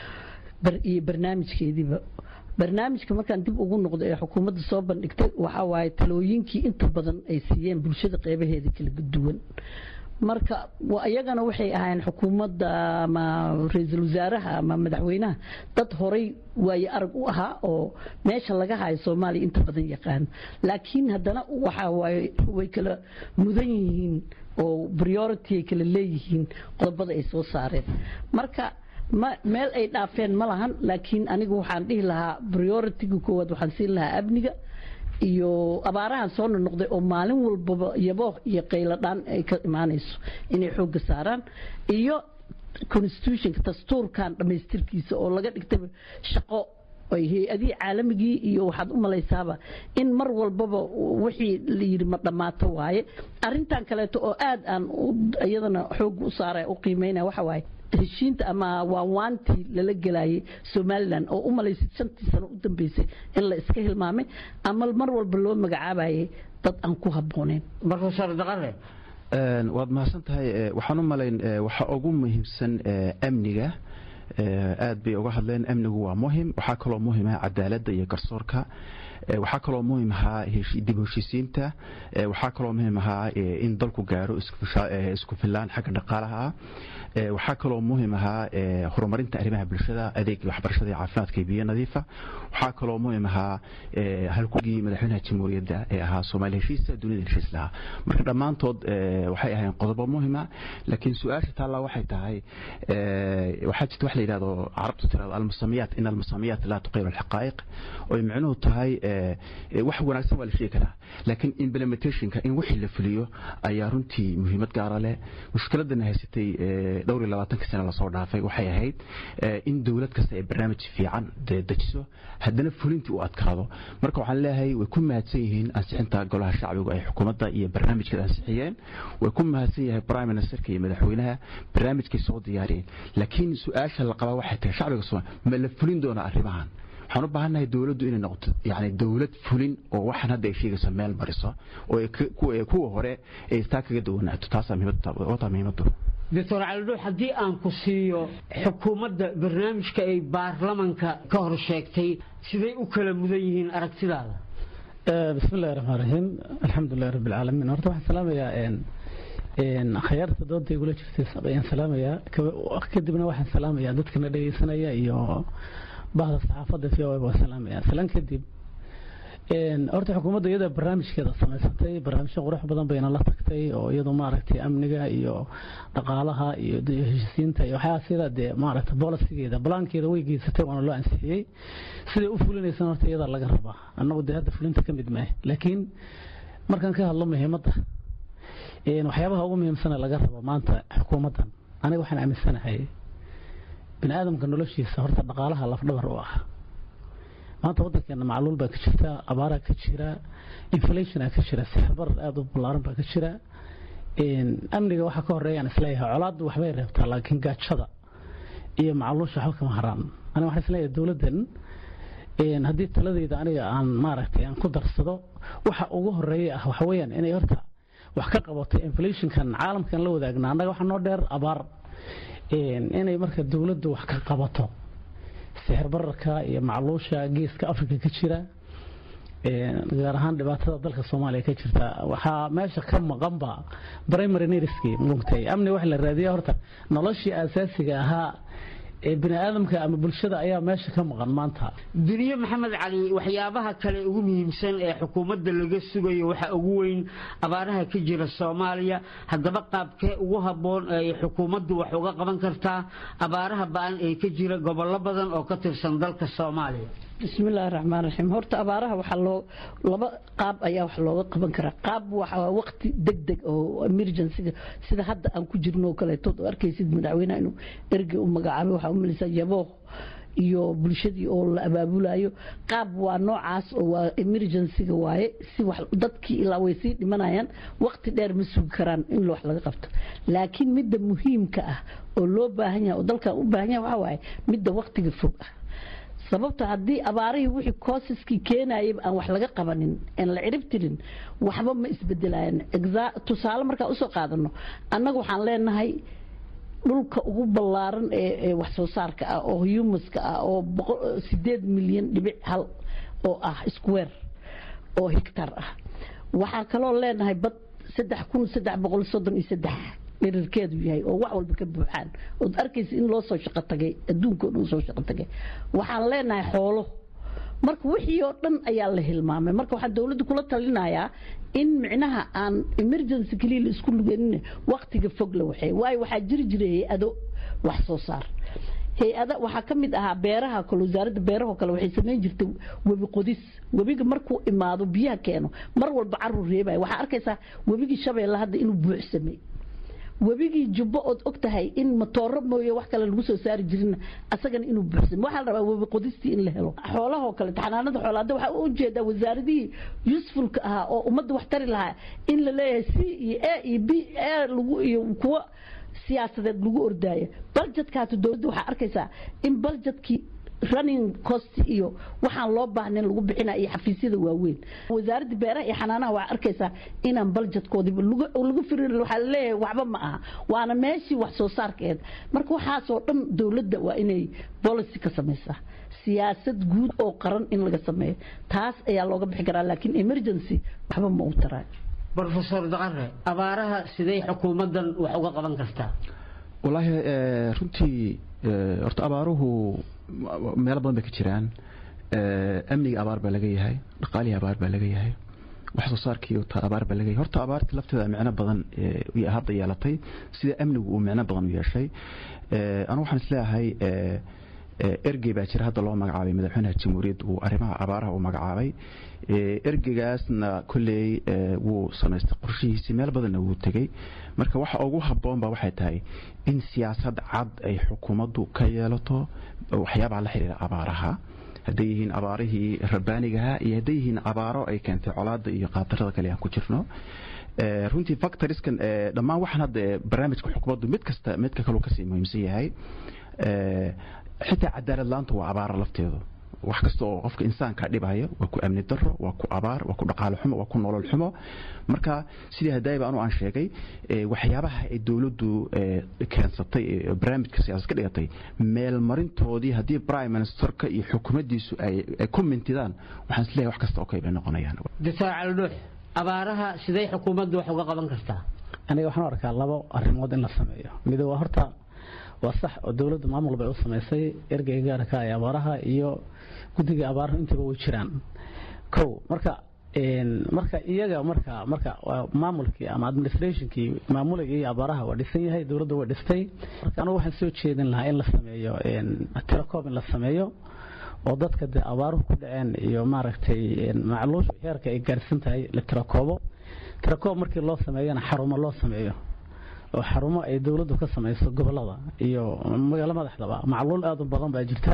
iyo barnaamijkeediiba barnaamijka markaan dib ugu noqdo ee xukuumadda soo bandhigtay waxaa waaye talooyinkii inta badan ay siiyeen bulshada qeybaheeda kala duwan marka iyagana waxay ahaayeen xukuumadda ama ra-iisul wasaaraha ama madaxweynaha dad horay waaye arag u ahaa oo meesha laga hayo soomaaliya inta badan yaqaano laakiin haddana waxa waaye way kala mudan yihiin oo priority ay kala leeyihiin qodobada ay soo saareen marka meel ay dhaafeen ma lahan laakiin anigu waxaan dhihi lahaa prioritiga koowaad waxaan siin lahaa amniga iyo abaarahan soo nonoqday oo maalin walbaba yabooh iyo qayladhaan ay ka imaanayso inay xoogga saaraan iyo constitutionka dastuurkan dhammaystirkiisa oo laga dhigtay shaqo ay hay-adihii caalamigii iyo waxaad u malaysaaba in mar walbaba wixii la yidhi ma dhammaato waaye arrintan kaleeto oo aad aan iyadana xoogga u saaraya u qiimeynaya waxa waaye heshiinta ama waanwaantii lala gelayay somalilan oo u malaysid shantii sano u dambeysay in la iska hilmaamay ama mar walba loo magacaabayay dad aan ku habbooneyn profesor daqare waad mahadsan tahay waxaan u malayn waxa ugu muhiimsan amniga aad bay uga hadleen amnigu waa muhim waxaa kaloo muhim ah cadaaladda iyo garsoorka waxaa kaloo muhim ahaa dib heshiisiinta waxaa kaloo muhim ahaa in dalku gaaro isku filaan xagga dhaqaalaha ah waxaa kaloo muhim ahaa horumarinta arrimaha bulshada adeega waxbarashada iyo caafimaadka iyo biyo nadiifa waxaa kaloo muhim ahaa halkugii madaxweynaha jamhuuriyadda ee ahaa soomaali heshiisa dunida heshiis lahaa marka dhammaantood waxay ahayn qodobo muhima laakiin su-aasha taallaa waxay tahay waxaa jirta wax la yidhahdo carabtu tirado almusamiyaat in almusamiyaat laa tuqiimu alxaqaa'iq oy micnuhu tahay wax wanaagsan waa la sheegi karaa laakiin implementationka in wixii la fuliyo ayaa runtii muhiimad gaara leh mushkiladana haysatay dhowr iyo labaatanka sane lasoo dhaafay waxay ahayd in dowlad kasta ay barnaamij fiican dejiso haddana fulintii u adkaado marka waxaan leeyahay way ku mahadsan yihiin ansixinta golaha shacbigu ay xukuumadda iyo barnaamijkeeda ansixiyeen way ku mahadsan yahay prime ministerka iyo madaxweynaha barnaamijkay soo diyaariyeen laakiin su-aasha la qabaa waxay tahay shacbiga soomaaliya ma la fulin doonaa arrimahan waxaan u baahannahay dowladdu inay noqoto yani dowlad fulin oo waxaan hadda ay sheegayso meel mariso oo kuwa hore ay istaa kaga dawanaato taasaa muhiimadu doctor calidhuux haddii aan ku siiyo xukuumadda barnaamijka ay baarlamanka ka hor sheegtay siday u kala mudan yihiin aragtidaada bismi illahi raxmaan raxiim alxamdulilahi rabbi alcaalamiin horta waxaan salaamayaa khyaarta dooda igula jirtay ayaan salaamayaa kadibna waxaan salaamayaa dadkana dhegeysanaya iyo bahda saxaafadda v o waan salaamaya salaan kadib horta xukuumadda iyada barnaamijkeeda samaysatay barnaamijyo qurux badan bayna la tagtay oo iyadu maaragtay amniga iyo dhaqaalaha iyo heshiisiinta iyo waxyaa sida dee maaragtay bolisigeeda balaankeeda way geysatay waana loo ansixiyey siday u fulinaysan horta iyada laga rabaa annagu dee hadda fulinta ka mid maahe laakiin markaan ka hadlo muhiimadda waxyaabaha ugu muhiimsana laga rabo maanta xukuumaddan aniga waxaan aaminsanahay bini aadamka noloshiisa horta dhaqaalaha lafdhabar u ah maanta waddankeena macluul baa ka jirta abaaraa ka jira inflationaa ka jira sixirbar aada u ballaaran baa ka jira amniga waxaa ka horeeyaan isleeyahay colaaddu waxbay reebtaa laakiin gaajada iyo macluusha waxba kama haraan aniga waxaan isleeyahay dowladdan haddii taladeyda aniga aan maaragtay aan ku darsado waxa ugu horeeya ah waxa weeyaan inay horta wax ka qabato inflationkan caalamkan la wadaagna annaga waxaa noo dheer abaar inay marka dowladdu wax ka qabato sixir bararka iyo macluusha geeska africa ka jira gaar ahaan dhibaatada dalka soomaaliya ka jirta waxaa meesha ka maqanba primary needski mugtay amni wax la raadiya horta noloshii asaasiga ahaa ee bini aadamka ama bulshada ayaa meesha ka maqan maanta duniye maxamed cali waxyaabaha kale ugu muhiimsan ee xukuumadda laga sugayo waxa ugu weyn abaaraha ka jira soomaaliya haddaba qaabkee ugu habboon ay xukuumaddu wax uga qaban kartaa abaaraha ba-an ee ka jira gobollo badan oo ka tirsan dalka soomaaliya bismillaahi raxmaan raxiim horta abaaraha waxaa loo laba qaab ayaa wax looga qaban karaa qaab waxa waqti deg deg oo emergencyga sida hadda aan ku jirno oo kaleeto oo arkaysid madaxweynaha inuu ergey u magacaabay waxaa u malaysaa yabooh iyo bulshadii oo la abaabulayo qaab waa noocaas oo waa emergencyga waaye si wax dadkii ilaa way sii dhimanayaan waqti dheer ma sugi karaan in wax laga qabto laakiin midda muhiimka ah oo loo baahan yahay oo dalkan u baahan yahay waxaa waaye midda waqtiga fog ah sababta haddii abaarihii wixii koosiskii keenayay aan wax laga qabanin aan la cirib tirin waxba ma isbedelayaan tusaale markaa usoo qaadano annaga waxaan leenahay dhulka ugu ballaaran ee wax soo saarka ah oo humuska ah oo sideed milyan dhibic hal oo ah square oo hectar ah waxaa kaloo leenahay bad saddex kun saddex boqol soddon iyo saddex dhirirkeedu yahay oo wax walba ka buuxaan ood arkaysa in loo soo shaqo tagay adduunka oo dhan soo shaqo tagay waxaan leenahay xoolo marka wixii oo dhan ayaa la hilmaamay marka waxaan dowladda kula talinayaa in micnaha aan emergency keliya la isku lugenin waqtiga fog la waxay waayo waxaa jiri jiray hay-ado wax soo saar hay-ada waxaa ka mid ahaa beeraha kale wasaaradda beerahoo kale waxay samayn jirtay webi qodis webiga markuu imaado biyaha keeno mar walba carur reebaya waxaa arkaysaa webigii shabeelle hadda inuu buuxsamay webigii jubbo ood og tahay in matooro mooye wax kale lagu soo saari jirin asagana inuu buuxsamo waxaa la rabaa webi qodistii in la helo xoolahoo kale taxanaanada xoola hadda waxaa u jeedaa wasaaradihii usefulka ahaa oo ummadda wax tari lahaa in la leeyahay c iyo a iyo b a lagu iyo kuwa siyaasadeed lagu ordaayo baljetkaatu dowladda waxaa arkaysaa in baljetkii running cost iyo waxaan loo baahnayn lagu bixinaya iyo xafiisyada waaweyn wasaaradda beeraha iyo xanaanaha waxaa arkaysaa inaan baljetkoodiiba lagu firin waxaa laleeyahay waxba ma aha waana meeshii wax soo saarkeeda marka waxaasoo dhan dowladda waa inay policy ka samaysaa siyaasad guud oo qaran in laga sameeyo taas ayaa looga bixi karaa laakiin emergency waxba ma u taraayo brofesor daqare abaaraha siday xukuumaddan wax uga qaban kartaa wallaahi runtii horta abaaruhu meelo badan bay ka jiraan amniga abaar baa laga yahay dhaqaalihii abaar baa laga yahay wax soo saarkii abaar baa laga yahay horta abaarta lafteeda micno badan hadda yeelatay sida amnigu uu micno badan u yeeshay anu waxaan isleeyahay ergey baa jira hadda loo magacaabay madaxweynaha jamhuuriyadda uu arrimaha abaaraha uu magacaabay ergeygaasna kolley wuu samaystay qorshihiisii meel badanna wuu tegey marka waxa ugu habboon ba waxay tahay in siyaasad cad ay xukuumaddu ka yeelato waxyaabaha la xiriira abaaraha hadday yihiin abaarihii rabbaanigaha iyo hadday yihiin abaaro ay keentay colaada iyo qaadarada kale aan ku jirno runtii factoriskan dhammaan waxaan hadda barnaamijka xukuumaddu mid kasta midka kaluu kasii muhiimsan yahay xitaa cadaalad laanta waa abaara lafteedu wax kasta oo qofka insaanka dhibaya waa ku amni daro waa ku abaar waa ku dhaqaale xumo waa ku nolol xumo marka sidii hadaayba anu aan sheegay waxyaabaha ay dowladdu keensatay barnaamijka siyaasad ka dhigatay meelmarintoodii haddii prime ministerka iyo xukuumaddiisu ay ku mintidaan waxaan isleeyahay wax kasta oo kay bay noqonayaan doctor caldhuux abaaraha siday xukuumaddu wax uga qaban kartaa aniga waxaan u arkaa labo arrimood in la sameeyo mid waa horta waa sax oo dowladda maamul bay u samaysay ergeyga gaarka ee abaaraha iyo guddiga abaaraha intaba way jiraan kow marka marka iyaga marka marka maamulkii ama administrationkii maamulayay abaaraha waa dhisan yahay dowladda way dhistay marka anigu waxaan soo jeedin lahaa in la sameeyo telecom in la sameeyo oo dadka dee abaaruhu ku dhaceen iyo maaragtay macluusha heerka ay gaarsan tahay la tirakoobo tirakoob markii loo sameeyana xarumo loo sameeyo oo xarumo ay dowladdu ka samayso gobolada iyo magaalo madaxdaba macluul aad u badan baa jirta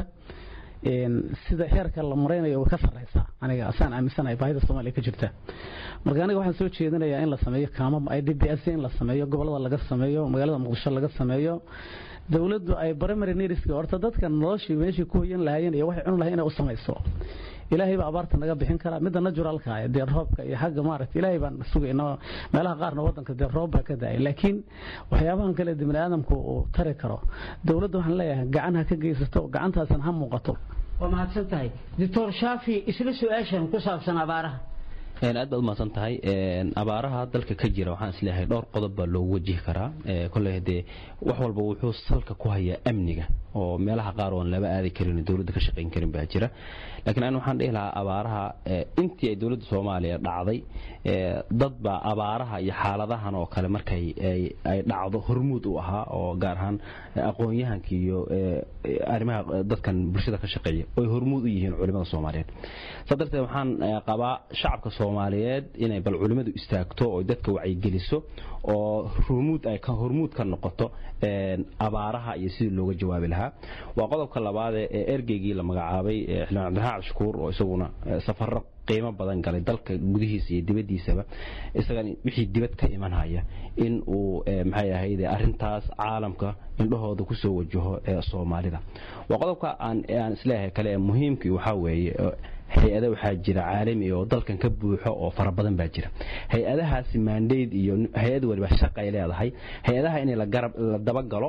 sida heerka la maraynayo way ka sarreysaa aniga asaan aaminsanahay baahida soomaaliya ka jirta marka aniga waxaan soo jeedinayaa in la sameeyo kaamam i d b s in la sameeyo gobolada laga sameeyo magaalada muqdisho laga sameeyo dowladdu ay primary needska horta dadka noloshii meeshii ku hoyan lahaayeen iyo waxay cuni lahayn inay u samayso ilaahay baa abaarta naga bixin karaa midda naturalka dee roobka iyo xagga maaragta ilaahay baan sugayna meelaha qaarna wadanka dee roob baa ka daayay laakiin waxyaabahan kale bini aadamku uu tari karo dowladda waxaan leeyahay gacan ha ka geysato gacantaasna ha muuqato waa mahadsan tahay doctor shaafi isla su-aashan ku saabsan abaaraha aad baad umahadsan tahay abaaraha dalka ka jira waxaan isleeyahay dhowr qodob baa loogu wajihi karaa koley dee wax walba wuxuu salka ku hayaa amniga oo meelaha qaar oon laba aadi karin dowladda ka shaqayn karin baa jira laakiin an waxaan dhihi lahaa abaaraha intii ay dowladda soomaaliya dhacday dad baa abaaraha iyo xaaladahan oo kale markay ay dhacdo hormuud u ahaa oo gaar ahaan aqoon-yahanka iyo arrimaha dadkan bulshada ka shaqeeya oy hormuud u yihiin culimada soomaaliyeed saa darteed waxaan qabaa shacabka soomaaliyeed inay bal culimadu istaagto oo dadka wacyigeliso oo hormuud ay hormuud ka noqoto abaaraha iyo sidii looga jawaabi lahaa waa qodobka labaad ee ergeygii la magacaabay xildhibaan cabdiraxmaan cabdishakuur oo isaguna safaro qiimo badan galay dalka gudihiisa iyo dibaddiisaba isagan wixii dibad ka imanhaya in uu maxay ahayd arrintaas caalamka indhahooda kusoo wajaho soomaalida waa qodobka aan aan isleeyahay kale ee muhiimkii waxaa weeye hay-ada waxaa jira caalami oo dalkan ka buuxo oo fara badan baa jira hay-adahaasi maandayd iyo hay-ad waliba shaqay leedahay hay-adaha in la dabagalo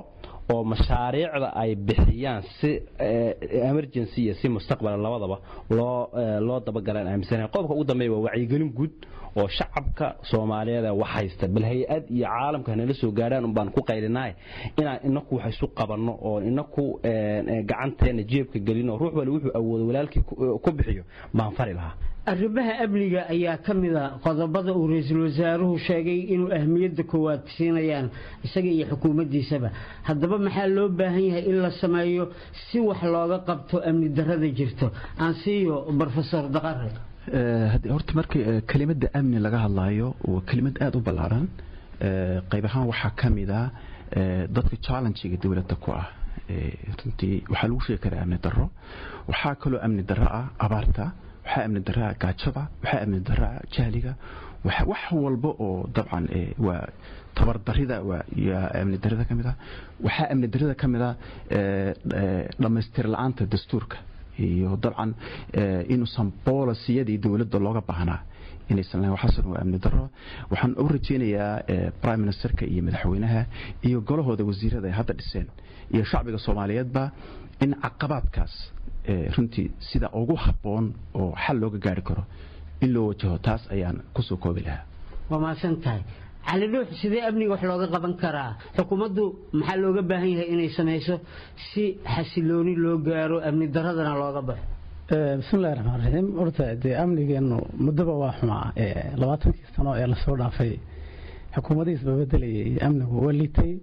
oo mashaariicda ay bixiyaan si emergency iyo si mustaqbala labadaba loo loo dabagalaan aaminsanahay qodobka ugu dambeeya waa wacyigelin guud oo shacabka soomaaliyeed ee wax haysta bal hay-ad iyo caalamka nala soo gaadhaan un baan ku qaylinaay inaan inaku wax isu qabanno oo inaku gacanteena jeebka gelino ruux wali wuxuu awoodo walaalkii ku bixiyo baan fari lahaa arrimaha amniga ayaa ka mid a qodobada uu ra-iisul wasaaruhu sheegay inuu ahmiyadda koowaad siinayaan isaga iyo xukuumaddiisaba haddaba maxaa loo baahan yahay in la sameeyo si wax looga qabto amni darrada jirto aan siiyo brofesor daqare horta markii kelimada amni laga hadlayo waa kelimad aada u ballaaran qayb ahaan waxaa ka mid a dadka challengiga dowladda ku ah runtii waxaa lagu sheegi karaa amni darro waxaa kaloo amni darro ah abaarta waxaa amni daraa gaajada waxaa amni daraa jahliga wax walba oo dabcan waa tabardarida waa amni darida ka mid ah waxaa amni darida ka mid ah dhammaystir la-aanta dastuurka iyo dabcan inuusan boolisiyadii dowladda looga baahnaa inaysan lahayn waxaasan waa amni darro waxaan u rajaynayaa prime ministerka iyo madaxweynaha iyo golahooda wasiirada ay hadda dhiseen iyo shacbiga soomaaliyeedba in caqabaadkaas runtii sida ugu habboon oo xal looga gaari karo in loo wajaho taas ayaan kusoo koobi lahaa waa mahadsan tahay cali dhuux sidee amniga wax looga qaban karaa xukuumaddu maxaa looga baahan yahay inay samayso si xasilooni loo gaaro amni daradana looga baxo bismillahi raxmaan raxiim horta dee amnigeennu muddoba waa xumaa labaatankii sano ee lasoo dhaafay xukuumadihiis babedelayay amnigu waa liitay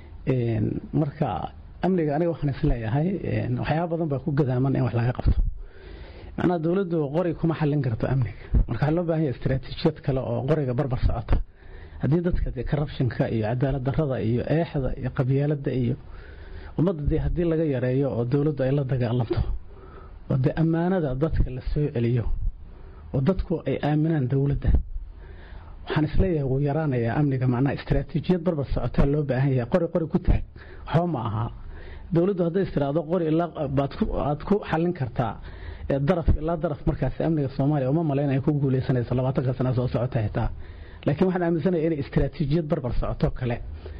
marka amniga aniga waxaan isleeyahay waxyaaba badan baa ku gadaaman in wax laga qabto macnaha dowladdu qori kuma xallin karto amniga marka waxaa loo baahan yahay istaraatiijiyad kale oo qoriga barbar socota haddii dadka dee corruptionka iyo cadaalad darrada iyo eexda iyo qabyaaladda iyo ummadda dee haddii laga yareeyo oo dowladdu ay la dagaalamto oo dee ammaanada dadka la soo celiyo oo dadku ay aaminaan dowladda waxaan isleeyahay wuu yaraanayaa amniga macnaha istaraatiijiyad barbar socotaa loo baahan yahay qori qori ku taag waxba ma aha dowladdu hadday istiraado qori ilaa aad ku xallin kartaa daraf ilaa daraf markaasi amniga soomaaliya uma malayn ay ku guuleysanayso labaatanka sana soo socota xitaa laakiin waxaan aaminsanaya inay istaraatiijiyad barbar socoto kale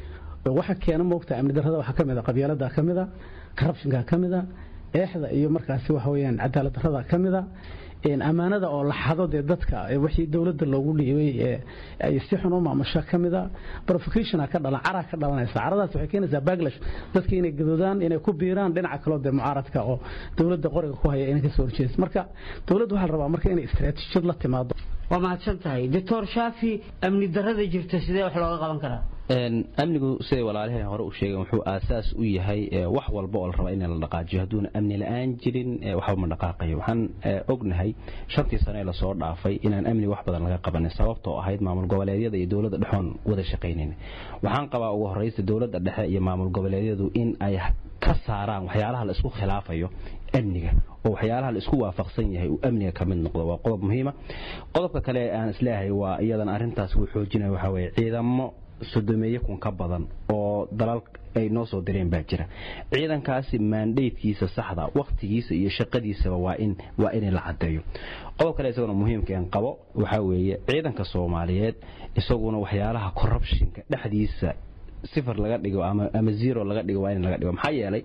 waxa keena moogta amni darrada waxaa ka mid a qabyaalada ka mid a corruptionka ka mid a eexda iyo markaasi waxa weeyaan cadaalad darrada ka mid a ammaanada oo la xado dee dadka wixii dowladda loogu dhiibay ay si xun u maamusho ka mid a provocation ka dhalan cara ka dhalanaysa caradaas waxay keenaysaa backlash dadka inay gadoodaan inay ku biiraan dhinaca kaloo dee mucaaradka oo dowladda qoriga ku haya inay kasoo horjeeso marka dowladda waxaa la rabaa marka inay istaraatiijiyad la timaado waa mahadsan tahay doctor shaafi amni darrada jirta sidee wax looga qaban karaa amnigu siday walaalaheen hore u sheegeen wuxuu aasaas u yahay wax walba oo la raba in la dhaqaajiyo hadduuna amni la-aan jirin waxba ma dhaqaaqayo waxaan ognahay shantii sano ee lasoo dhaafay inaan amni wax badan laga qabanin sababtoo ahayd maamul goboleedyada iyo dowladda dhexoon wada shaqaynayn waxaan qabaa ugu horreysa dowladda dhexe iyo maamul goboleedyadu in ay ka saaraan waxyaalaha la isku khilaafayo amniga oo waxyaalaha la isku waafaqsan yahay uu amniga ka mid noqdo waa qodob muhiima qodobka kale aan isleeyahay waa iyadan arrintaas uu xoojinaya waxaa weeye ciidamo sodomeeye kun ka badan oo dalal ay noo soo direen baa jira ciidankaasi maandheydkiisa saxda wakhtigiisa iyo shaqadiisaba waa in waa in la cadeeyo qodob kale isaguna muhiimkeen qabo waxaa weeye ciidanka soomaaliyeed isaguna waxyaalaha corruptionka dhexdiisa sifar laga dhigo ama ama zero laga dhigo waa in laga dhigo maxaa yeelay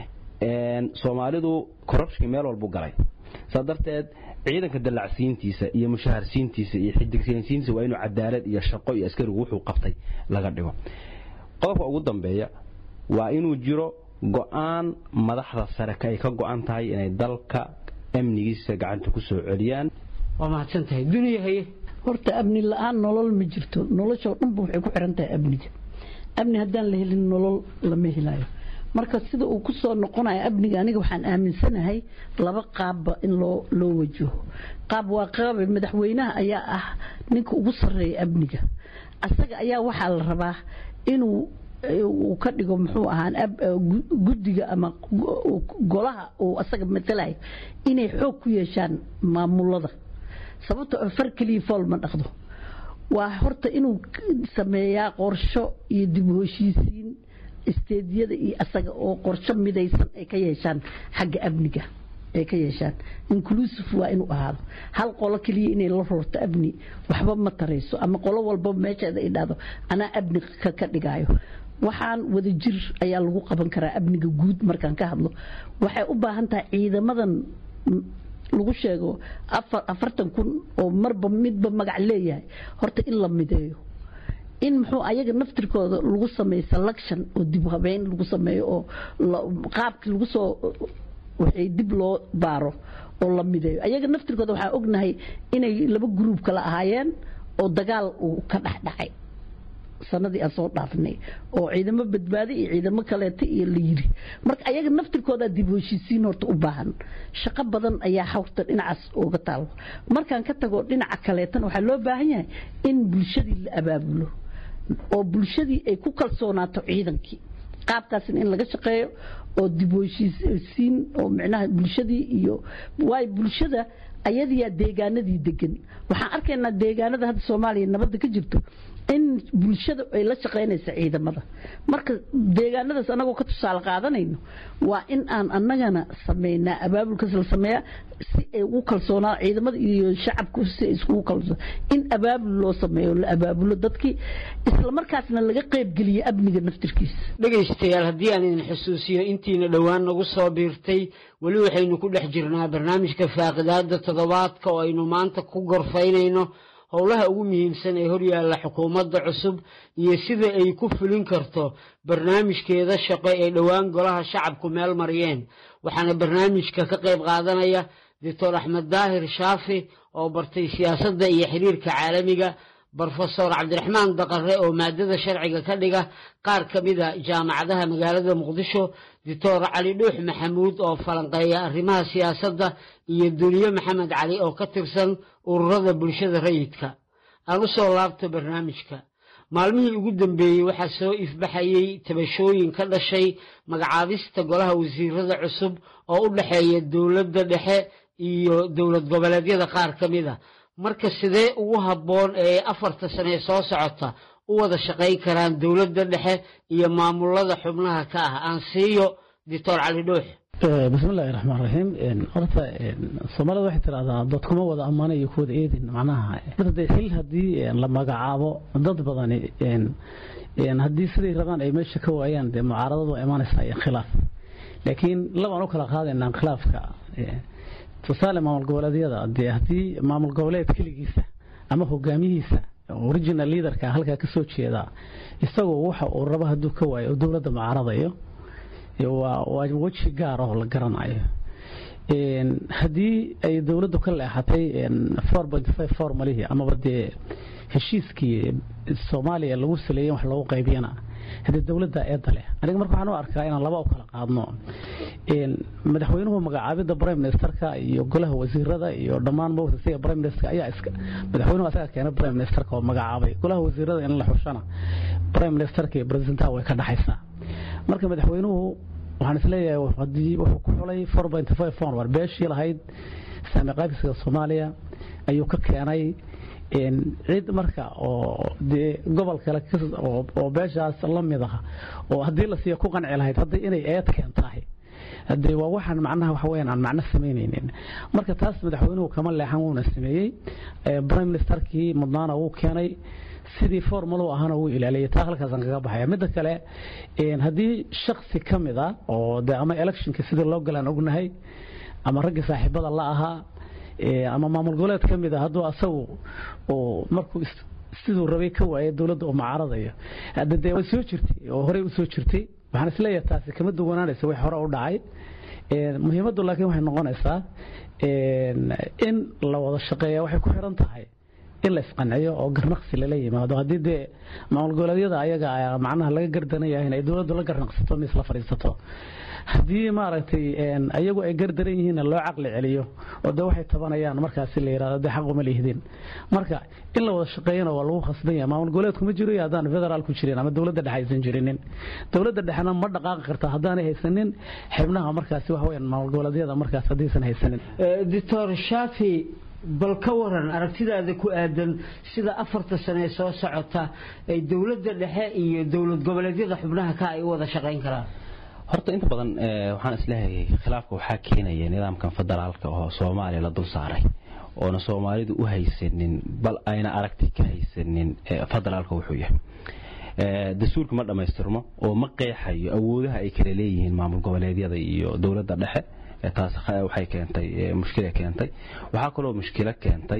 soomaalidu corruptionka meel walbu galay saa darteed ciidanka dallacsiintiisa iyo mushaharsiintiisa iyo xidigsiintiisa waa inuu cadaalad iyo shaqo iyo askarigu wuxuu qabtay laga dhigo qodobka ugu dambeeya waa inuu jiro go-aan madaxda sare ay ka go-an tahay inay dalka amnigiisa gacanta ku soo celiyaan waa mahadsan tahay duniya haye horta amni la-aan nolol ma jirto noloshoo dhanba waxay ku xiran tahay amniga amni haddaan la helin nolol lama helayo marka sida uu ku soo noqonayo amniga aniga waxaan aaminsanahay laba qaabba in loo loo wajaho qaab waa qaabe madaxweynaha ayaa ah ninka ugu sarreeya amniga asaga ayaa waxaa la rabaa inuu uu ka dhigo muxuu ahaan guddiga ama golaha uu asaga matalayo inay xoog ku yeeshaan maamulada sababtoo far keliya fool ma dhaqdo waa horta inuu sameeyaa qorsho iyo dib u heshiisiin isteediyada iyo asaga oo qorsho midaysan ay ka yeeshaan xagga amniga ay ka yeeshaan inclusive waa inuu ahaado hal qolo keliya inay la roorto amni waxba ma tarayso ama qolo walba meesheeda ay dhahdo anaa amni ka dhigaayo waxaan wada jir ayaa lagu qaban karaa amniga guud markaan ka hadlo waxay u baahan tahay ciidamadan lagu sheego afartan kun oo marba midba magac leeyahay horta in la mideeyo in muxuu ayaga naftirkooda lagu sameeyo selection oo dib habeyn lagu sameeyo oo qaabkii lagu soo waxay dib loo baaro oo la mideeyo ayaga naftirkooda waxaan ognahay inay laba gruub kala ahaayeen oo dagaal uu ka dhex dhacay sanadii aan soo dhaafnay oo ciidamo badbaadi iyo ciidamo kaleeta iyo la yiri marka ayaga naftirkooda dib heshiisiin horta u baahan shaqo badan ayaa hawrta dhinacaas uga taalo markaan ka tago dhinaca kaleetana waxaa loo baahan yahay in bulshadii la abaabulo oo bulshadii ay ku kalsoonaato ciidankii qaabkaasna in laga shaqeeyo oo dib heshiisiin oo micnaha bulshadii iyo waayo bulshada ayadiyaa deegaanadii degan waxaan arkaynaa deegaanada hadda soomaaliya nabadda ka jirto in bulshada ay la shaqaynaysa ciidamada marka deegaanadaas anagoo ka tusaale qaadanayno waa in aan annagana sameynaa abaabulkaas la sameeyaa si ay ugu kalsoonaa ciidamada iyo shacabku si ay iskugu kalsoon in abaabul loo sameeyo la abaabulo dadkii isla markaasna laga qaybgeliyo amniga naftirkiisa dhegaystayaal haddii aan idin xusuusiyo intiina dhowaan nagu soo biirtay weli waxaynu ku dhex jirnaa barnaamijka faaqidaada toddobaadka oo aynu maanta ku gorfaynayno howlaha ugu muhiimsan ee horyaalla xukuumadda cusub iyo sida ay ku fulin karto barnaamijkeeda shaqo ee dhowaan golaha shacabku meel mariyeen waxaana barnaamijka ka qayb qaadanaya doctor axmed daahir shaafi oo bartay siyaasadda iyo xiriirka caalamiga brofesor cabdiraxmaan daqare oo maadada sharciga ka dhiga qaar ka mida jaamacadaha magaalada muqdisho doctor cali dhuux maxamuud oo falanqeeya arrimaha siyaasadda iyo duniye maxamed cali oo ka tirsan ururada bulshada rayidka aan u soo laabto barnaamijka maalmihii ugu dambeeyey waxaa soo ifbaxayey tabashooyin ka dhashay magacaabista golaha wasiirada cusub oo u dhexeeya dowladda dhexe iyo dowlad goboleedyada qaar ka mida marka sidee ugu habboon ee afarta sane soo socota u wada shaqayn karaan dowladda dhexe iyo maamulada xubnaha ka ah aan siiyo doctor cali dhuux bismillahi raxmaan raxiim horta soomaalida waxay tidhahdaa dad kuma wada ammaana iyo kuwada eedin macnaha xil haddii la magacaabo dad badani haddii siday rabaan ay meesha ka waayaan dee mucaaradadu waa imaanaysaa iyo khilaaf laakiin labaan u kala qaadaynaa khilaafka tusaale maamul goboleedyada dee haddii maamul goboleed keligiisa ama hogaamiyihiisa original leaderka halkaa ka soo jeeda isagoo waxa uu rabo hadduu ka waayo oo dowladda mucaaradayo waa weji gaar oo la garanayo haddii ay dowladdu ka leexatay formalihii amaba dee heshiiskii soomaaliya lagu saleeyey wax loogu qaybiyana haddii dowladda eedda leh aniga marka waxaan u arkaa inaan laba u kala qaadno madaxweynuhu magacaabidda prime ministerka iyo golaha wasiirada iyo dhammaan mawtasiga prime minister ayaa iska madaxweynuhu asaga keenay prime ministerka oo magacaabay golaha wasiirada in la xushana prime ministerka iyo presidentaha way ka dhaxaysaa marka madaxweynuhu waxaan isleeyahay haddii wuxuu ku xulay four point five forward beeshii lahayd saami qaabisiga soomaaliya ayuu ka keenay cid marka oo dee gobol kale oo beeshaas la mid ah oo haddii la siiyo ku qanci lahayd hadda inay eed keentahay hadee waa waxaan macnaha waxa weyaan aan macno samaynaynin marka taas madaxweynuhu kama leexan wuuna sameeyey prime ministerkii mudnaana wuu keenay sidii formalu ahana wuu ilaaliyay taa halkaasaan kaga baxaya midda kale haddii shaksi ka mid a oo de ama electionka sidii loo galaan ognahay ama raggii saaxiibada la ahaa ama maamul goboleed ka mid a hadduu asagu markuu siduu rabay ka waayay dowladda uu mucaaradayo hadda dee way soo jirtay oo horey u soo jirtay waxaan isleeyahay taasi kama duwanaanaysa wax hore u dhacay muhiimaddu laakiin waxay noqonaysaa in la wada shaqeeya waxay ku xiran tahay in la isqanciyo oo garnaqsi lala yimaado haddii dee maamul goboleedyada ayaga macnaha laga gardanaya inay dowladdu la garnaqsato mis la fadhiisato haddii maaragtay ayagu ay gardaran yihiinna loo caqli celiyo oo de waxay tabanayaan markaasi la yidhahdo de xaq uma lihdin marka in la wada shaqeeyana waa lagu khasban yahay maamul goboleedku ma jiro iyo haddaan federaal ku jirin ama dowladda dhexe aysan jirinin dowladda dhexena ma dhaqaaqi karta haddaanay haysanin xibnaha markaasi waxa weyaan maamul goboleedyada markaas haddaysan haysanin doctor shafi bal ka waran aragtidaada ku aadan sida afarta sane soo socota ay dowladda dhexe iyo dowlad goboleedyada xubnaha ka ay u wada shaqayn karaan horta inta badan waxaan isleeyahay khilaafka waxaa keenaya nidaamkan federaalka oo soomaaliya la dul saaray oona soomaalidu u haysanin bal ayna aragti ka haysanin federaalka wuxuu yahay dastuurka ma dhammaystirmo oo ma qeexayo awoodaha ay kala leeyihiin maamul goboleedyada iyo dowladda dhexe taas waxay keentay mushkila keentay waxaa kaloo mushkilo keentay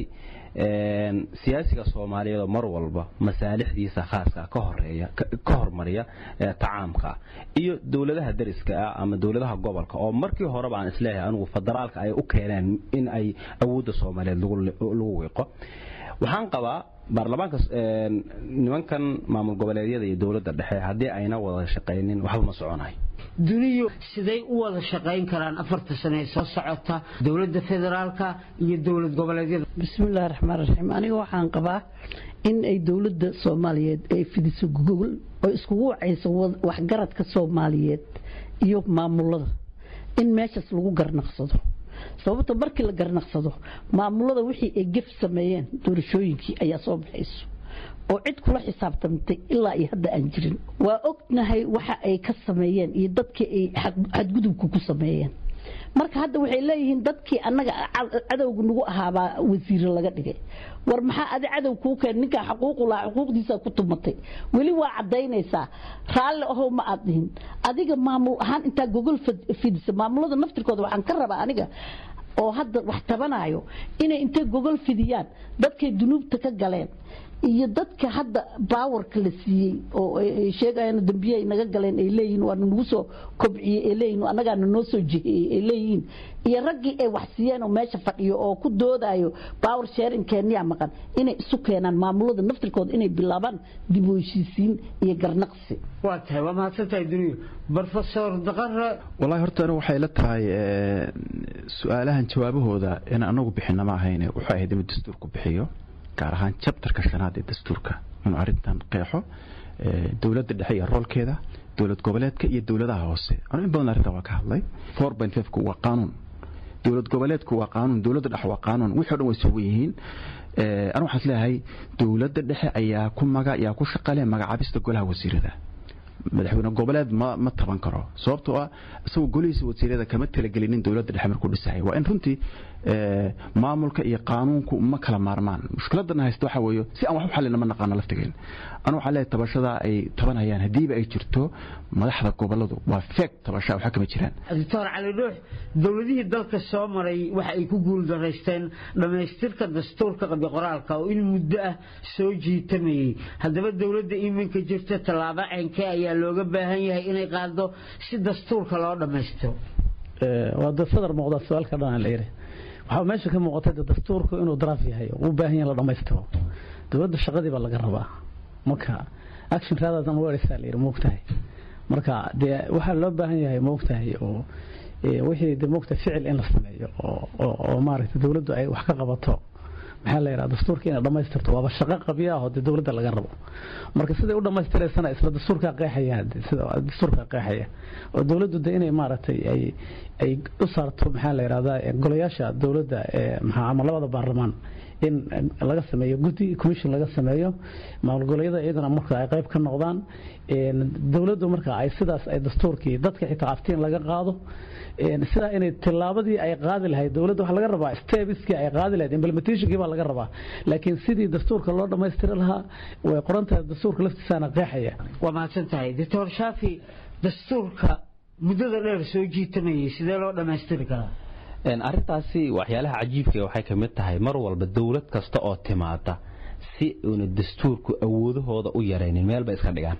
siyaasiga soomaaliyeed oo mar walba masaalixdiisa khaaska ka horeeya ka hormariya tacaamka iyo dowladaha dariska ah ama dowladaha gobolka oo markii horeba aan isleeyahay anigu federaalka ay u keeneen in ay awoodda soomaaliyeed lagu wiiqo waxaan qabaa baarlamaanka nimankan maamul goboleedyada iyo dowladda dhexe haddii ayna wada shaqaynin waxba ma soconayo duniyu siday u wada shaqayn karaan afarta sane ee soo socota dowladda federaalka iyo dowlad goboleedyada bismillahi raxmaan raxiim aniga waxaan qabaa in ay dowladda soomaaliyeed ay fidiso gogol oo iskugu wacayso waxgaradka soomaaliyeed iyo maamulada in meeshaas lagu garnaqsado sababta markii la garnaqsado maamulada wixii ay gef sameeyeen doorashooyinkii ayaa soo baxayso oo cid kula xisaabtamtay ilaa iyo hadda aan jirin waa ognahay waxa ay ka sameeyeen iyo dadkii ay xadgudubka ku sameeyeen marka hadda waxay leeyihiin dadkii annaga cadowga nagu ahaabaa wasiire laga dhigay war maxaa adi cadow kuu keen ninkaa xaquuqu lahaa xuquuqdiisa ku tumatay weli waa cadaynaysaa raalli ahow ma aad dhihin adiga maamul ahaan intaa gogol fidisa maamulada naftirkooda waxaan ka rabaa aniga oo hadda wax tabanayo inay intay gogol fidiyaan dadkay dunuubta ka galeen iyo dadka hadda baawarka la siiyey oo sheegayaan dambiye ay naga galeen ay leeyihiin waa nagu soo kobciyey ay leeyihiin annagaana noo soo jiheeyey ay leeyihiin iyo raggii ay wax siiyeen oo meesha fadhiyo oo ku doodayo baawar sheerinkeeniyaa maqan inay isu keenaan maamulada naftirkooda inay bilaabaan dib u heshiisiin iyo garnaqsi waa tahay waa mahadsantahay duniya brofesor daqare wallahi horta anigu waxay la tahay su-aalahan jawaabahooda in anagu bixina ma ahayne wuxuu ahayd inuu dastuurku bixiyo gaar ahaan jabtarka shanaad ee dastuurka inuu arrintan qeexo dowladda dhexe iyo roolkeeda dowlad goboleedka iyo dowladaha hoose anu in badan arrintan waa ka hadlay four point fivku waa qaanuun dowlad goboleedku waa qaanuun dowladda dhexe waa qaanuun wixii o dhan way sugan yihiin anu waxaan isleeyahay dowladda dhexe ayaa ku maga ayaa ku shaqale magacaabista golaha wasiirada madaxweyne goboleed ma ma taban karo sababtoo ah isagoo golihiisa wasiirada kama talagelinin dowladda dhexe markuu dhisayay waa in runtii maamulka iyo qaanuunku ma kala maarmaan mushkiladana haysta waxa weeye si aan wax u xallina ma naqaano laftigeen anu waxaa leeyahay tabashada ay tabanayaan haddiiba ay jirto madaxda goboladu waa feeg tabasha waxa kama jiraan doctor cali dhuux dowladihii dalka soo maray waxa ay ku guuldaraysteen dhammaystirka dastuurka qabyo qoraalka oo in muddo ah soo jiitamayey haddaba dowladda iminka jirta tallaabo ceenkee ayaa looga baahan yahay inay qaado si dastuurka loo dhammaystiro waa sadar muuqda su-aalka dhan la yiri waxaa meesha ka muuqatay dastuurku inuu daraaf yahay u baahan yahay la dhammaystiro dowladda shaqadii baa laga rabaa marka action rather than words la yiri moogtahay marka dee waxaa loo baahan yahay moogtahay oo wixii de moogta ficil in la sameeyo oo maaragtay dowladdu ay wax ka qabato maxaa la yidhaha dastuurka inay dhammaystirto waaba shaqo qabya ah oo dee dowladda laga rabo marka siday u dhammaystiraysana isla dastuurkaa qeexaya sida dastuurkaa qeexaya oo dowladdu de inay maaragtay ay ay u saarto maxaa la yidhahdaa golayaasha dowladda ee maxaa ama labada baarlamaan in laga sameeyo guddi commission laga sameeyo maamul goboleedyada iyaguna marka ay qayb ka noqdaan dowladdu marka ay sidaas ay dastuurkii dadka xitaa aftiin laga qaado sidaa inay tillaabadii ay qaadi lahayd dowladda waxaa laga rabaa stebiskii ay qaadi lahayd implementationkii baa laga rabaa laakiin sidii dastuurka loo dhammaystiri lahaa way qoran tahay dastuurka laftiisaana qeexaya waa mahadsan tahay doctor shaafi dastuurka muddada dheer soo jiitamayay sidee loo dhammaystiri karaa arrintaasi waxyaalaha cajiibka waxay ka mid tahay mar walba dowlad kasta oo timaada si uuna dastuurku awoodahooda u yaraynin meel bay iska dhigaan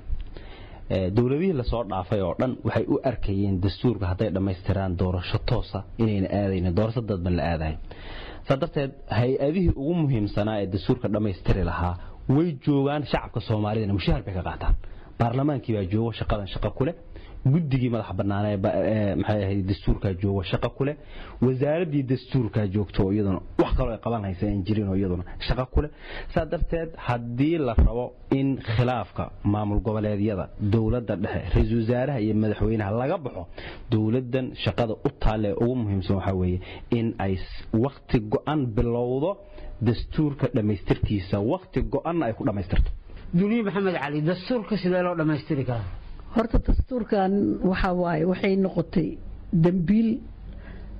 dowladihii lasoo dhaafay oo dhan waxay u arkayeen dastuurka hadday dhammaystiraan doorasho toosa inayna aadaynin doorasho dadban la aadayo saa darteed hay-adihii ugu muhiimsanaa ee dastuurka dhammaystiri lahaa way joogaan shacabka soomaalidana mushaahar bay ka qaataan baarlamaankii baa joogo shaqadan shaqo ku leh guddigii madax banaanee maxay ahayd dastuurkaa joogo shaqo ku leh wasaaraddii dastuurkaa joogto iyaduna wax kaloo ay qaban haysa aan jirin oo iyaduna shaqo ku leh saa darteed haddii la rabo in khilaafka maamul goboleedyada dowladda dhexe ra-iisul wasaaraha iyo madaxweynaha laga baxo dowladdan shaqada u taalle ee ugu muhiimsan waxaa weeye in ay wakti go-an bilowdo dastuurka dhammaystirkiisa wakti go-anna ay ku dhammaystirto duniye maxamed cali dastuurka sidee loo dhammaystiri karaa horta dastuurkan waxa waaye waxay noqotay dambiil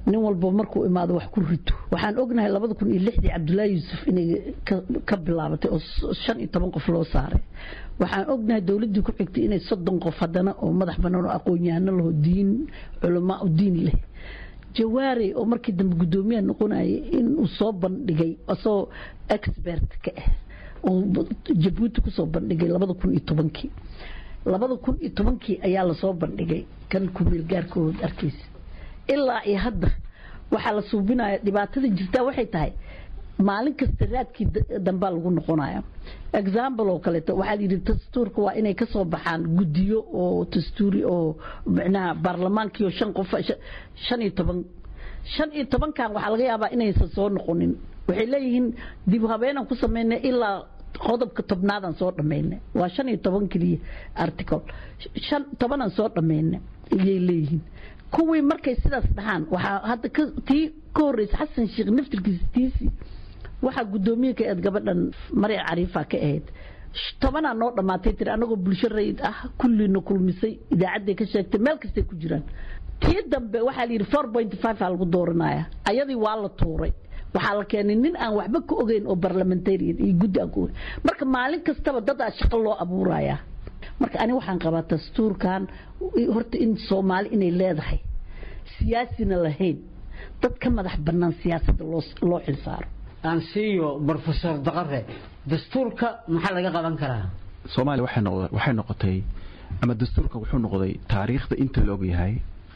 nin walba markuu imaado wax ku rito waxaan ognahay labada kun iyo lixdii cabdullaahi yuusuf inay ka bilaabatay oo shan iyo toban qof loo saaray waxaan ognahay dowladdii ku xigtay inay soddon qof haddana oo madax bannaan oo aqoon-yahano laho diin culamaa u diin leh jawaari oo markii dambe guddoomiyaha noqonayay inuu soo bandhigay asagoo expert ka ah oo jabuuti kusoo bandhigay labada kun iyo tobankii labada kun iyo tobankii ayaa lasoo bandhigay kan kumeel gaarkood arkaysa ilaa iyo hadda waxaa la suubinaya dhibaatada jirtaa waxay tahay maalin kasta raadkii dambaa lagu noqonaya example oo kaleeto waxaa yidhi dastuurka waa inay ka soo baxaan guddiyo oo dastuuri oo micnaha baarlamaankiio shan qof shan iyo toban shan iyo tobankan waxaa laga yaabaa inaysan soo noqonin waxay leeyihiin dib habeenan ku sameynay ilaa qodobka tobnaadaan soo dhammaynay waa shan iyo toban keliya article shan tobanaan soo dhammaynay iyay leeyihiin kuwii markay sidaas dhahaan waxaa hadda tii ka horreysa xasan sheekh naftirkiisa tiisii waxaa guddoomiye ka eed gabadhan marya cariifa ka ahayd tobanaa noo dhammaatay tiri anagoo bulsho rayid ah kulliina kulmisay idaacadday ka sheegtay meel kastay ku jiraan tii dambe waxaa la yidhi four point five aa lagu dooranaya ayadii waa la tuuray waxaa la keenay nin aan waxba ka ogeyn oo barlamentarian iyo guddi aan ka ogeyn marka maalin kastaba dad aa shaqo loo abuuraya marka ani waxaan qabaa dastuurkan horta in soomaali inay leedahay siyaasina lahayn dad ka madax bannaan siyaasadda loo xilsaaro aan siiyo brofesor daqare dastuurka maxaa laga qaban karaa soomaaliya waxay noqotay ama dastuurka wuxuu noqday taariikhda inta la ogyahay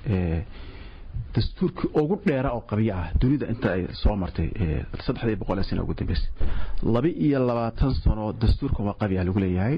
dastuurkii ugu dheera oo qabyo ah dunida inta ay soo martay saddexdii boqol sano ugu dambeysay laba iyo labaatan sano dastuurkan waa qabya lagu leeyahay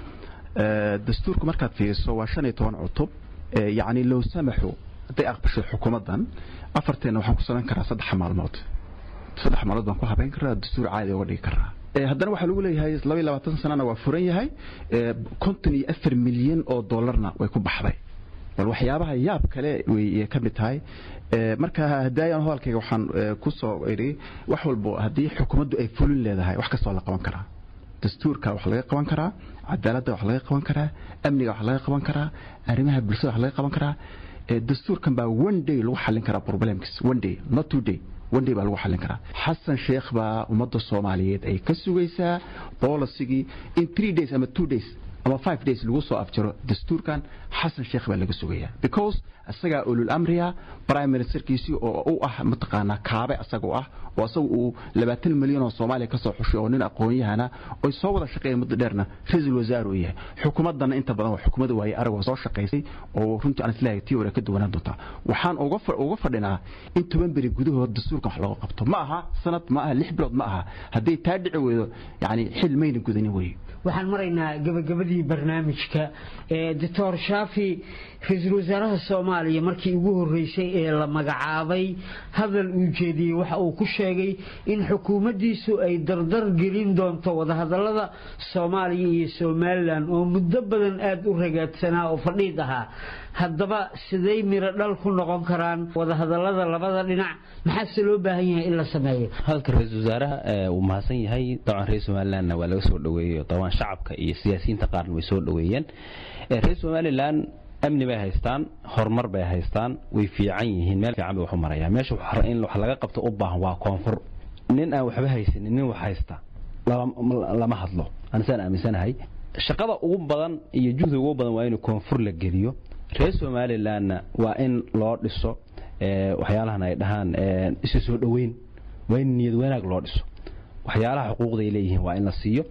dastuurku markaad fiiriso waa shan iyo toban cutub yacni low samaxu hadday aqbasho xukuumaddan afarteena waxaan ku samayn karaa saddex maalmood saddex maalmood baan ku habeyn karaa dastuur caadi uga dhigi karaa haddana waxaa lagu leeyahay laba iyo labaatan sanana waa furan yahay konton iyo afar milyan oo dollarna way ku baxday bal waxyaabaha yaab kale way ka mid tahay marka hadaayan hadalkayga waxaan ku soo idhi wax walbo haddii xukuumaddu ay fulin leedahay wax kastoo la qaban karaa dastuurka wax laga qaban karaa cadaaladda wax laga qaban karaa amniga wax laga qaban karaa arrimaha bulshada wax laga qaban karaa dastuurkan baa one day lagu xallin karaa problemkiis one day not two day one day baa lagu xallin karaa xasan sheekh baa ummadda soomaaliyeed ay ka sugaysaa bolisigii in three days ama two days ama five days lagu soo afjaro dastuurkan xasan sheekh baa laga sugayaa because isagaa ulul amriya prime ministerkiisii oo u ah mataqaanaa kaabe asaga u ah oo asaga uu labaatan milyan oo soomaaliya ka soo xushay oo nin aqoon-yahana oy soo wada shaqeeyeen muddo dheerna ra-iisul wasaar uu yahay xukuumaddana inta badan waa xukuumadda waaye arag waa soo shaqaysay oo runtii aan isleeyahay tii hore ka duwanaan doontaa waxaan uga fadhinaa in toban beri gudahood dastuurkan wax looga qabto ma aha sanad ma aha lix bilood ma aha hadday taa dhici weydo yacni xil mayna gudanin weye waxaan maraynaa gabagabadii barnaamijka doctor shaafi ra-iisul wasaaraha soomaaliya markii ugu horeysay ee la magacaabay hadal uu jeediyey waxa uu ku sheegay in xukuumaddiisu ay dardar gelin doonto wadahadalada soomaaliya iyo somalilan oo muddo badan aada u ragaadsanaa oo fadhiid ahaa haddaba siday miro dhal ku noqon karaan wadahadalada labada dhinac maxaase loo baahan yahay in la sameeyo hadalka ra-iisul wasaaraha uu mahadsan yahay dabcan reer somalilandna waa laga soo dhaweeyey dabcan shacabka iyo siyaasiyiinta qaarna way soo dhaweeyeen reer somalilan amni bay haystaan horumar bay haystaan way fiican yihiin meel fiican bay wax u marayaan meesha in wax laga qabto u baahan waa koonfur nin aan waxba haysanin nin wax haysta lama hadlo anisaan aaminsanahay shaqada ugu badan iyo juhdiga ugu badan waa in koonfur la geliyo reer somalilandna waa in loo dhiso waxyaalahan ay dhahaan isu soo dhoweyn waa in niyad wanaag loo dhiso waxyaalaha xuquuqday leeyihiin waa in la siiyo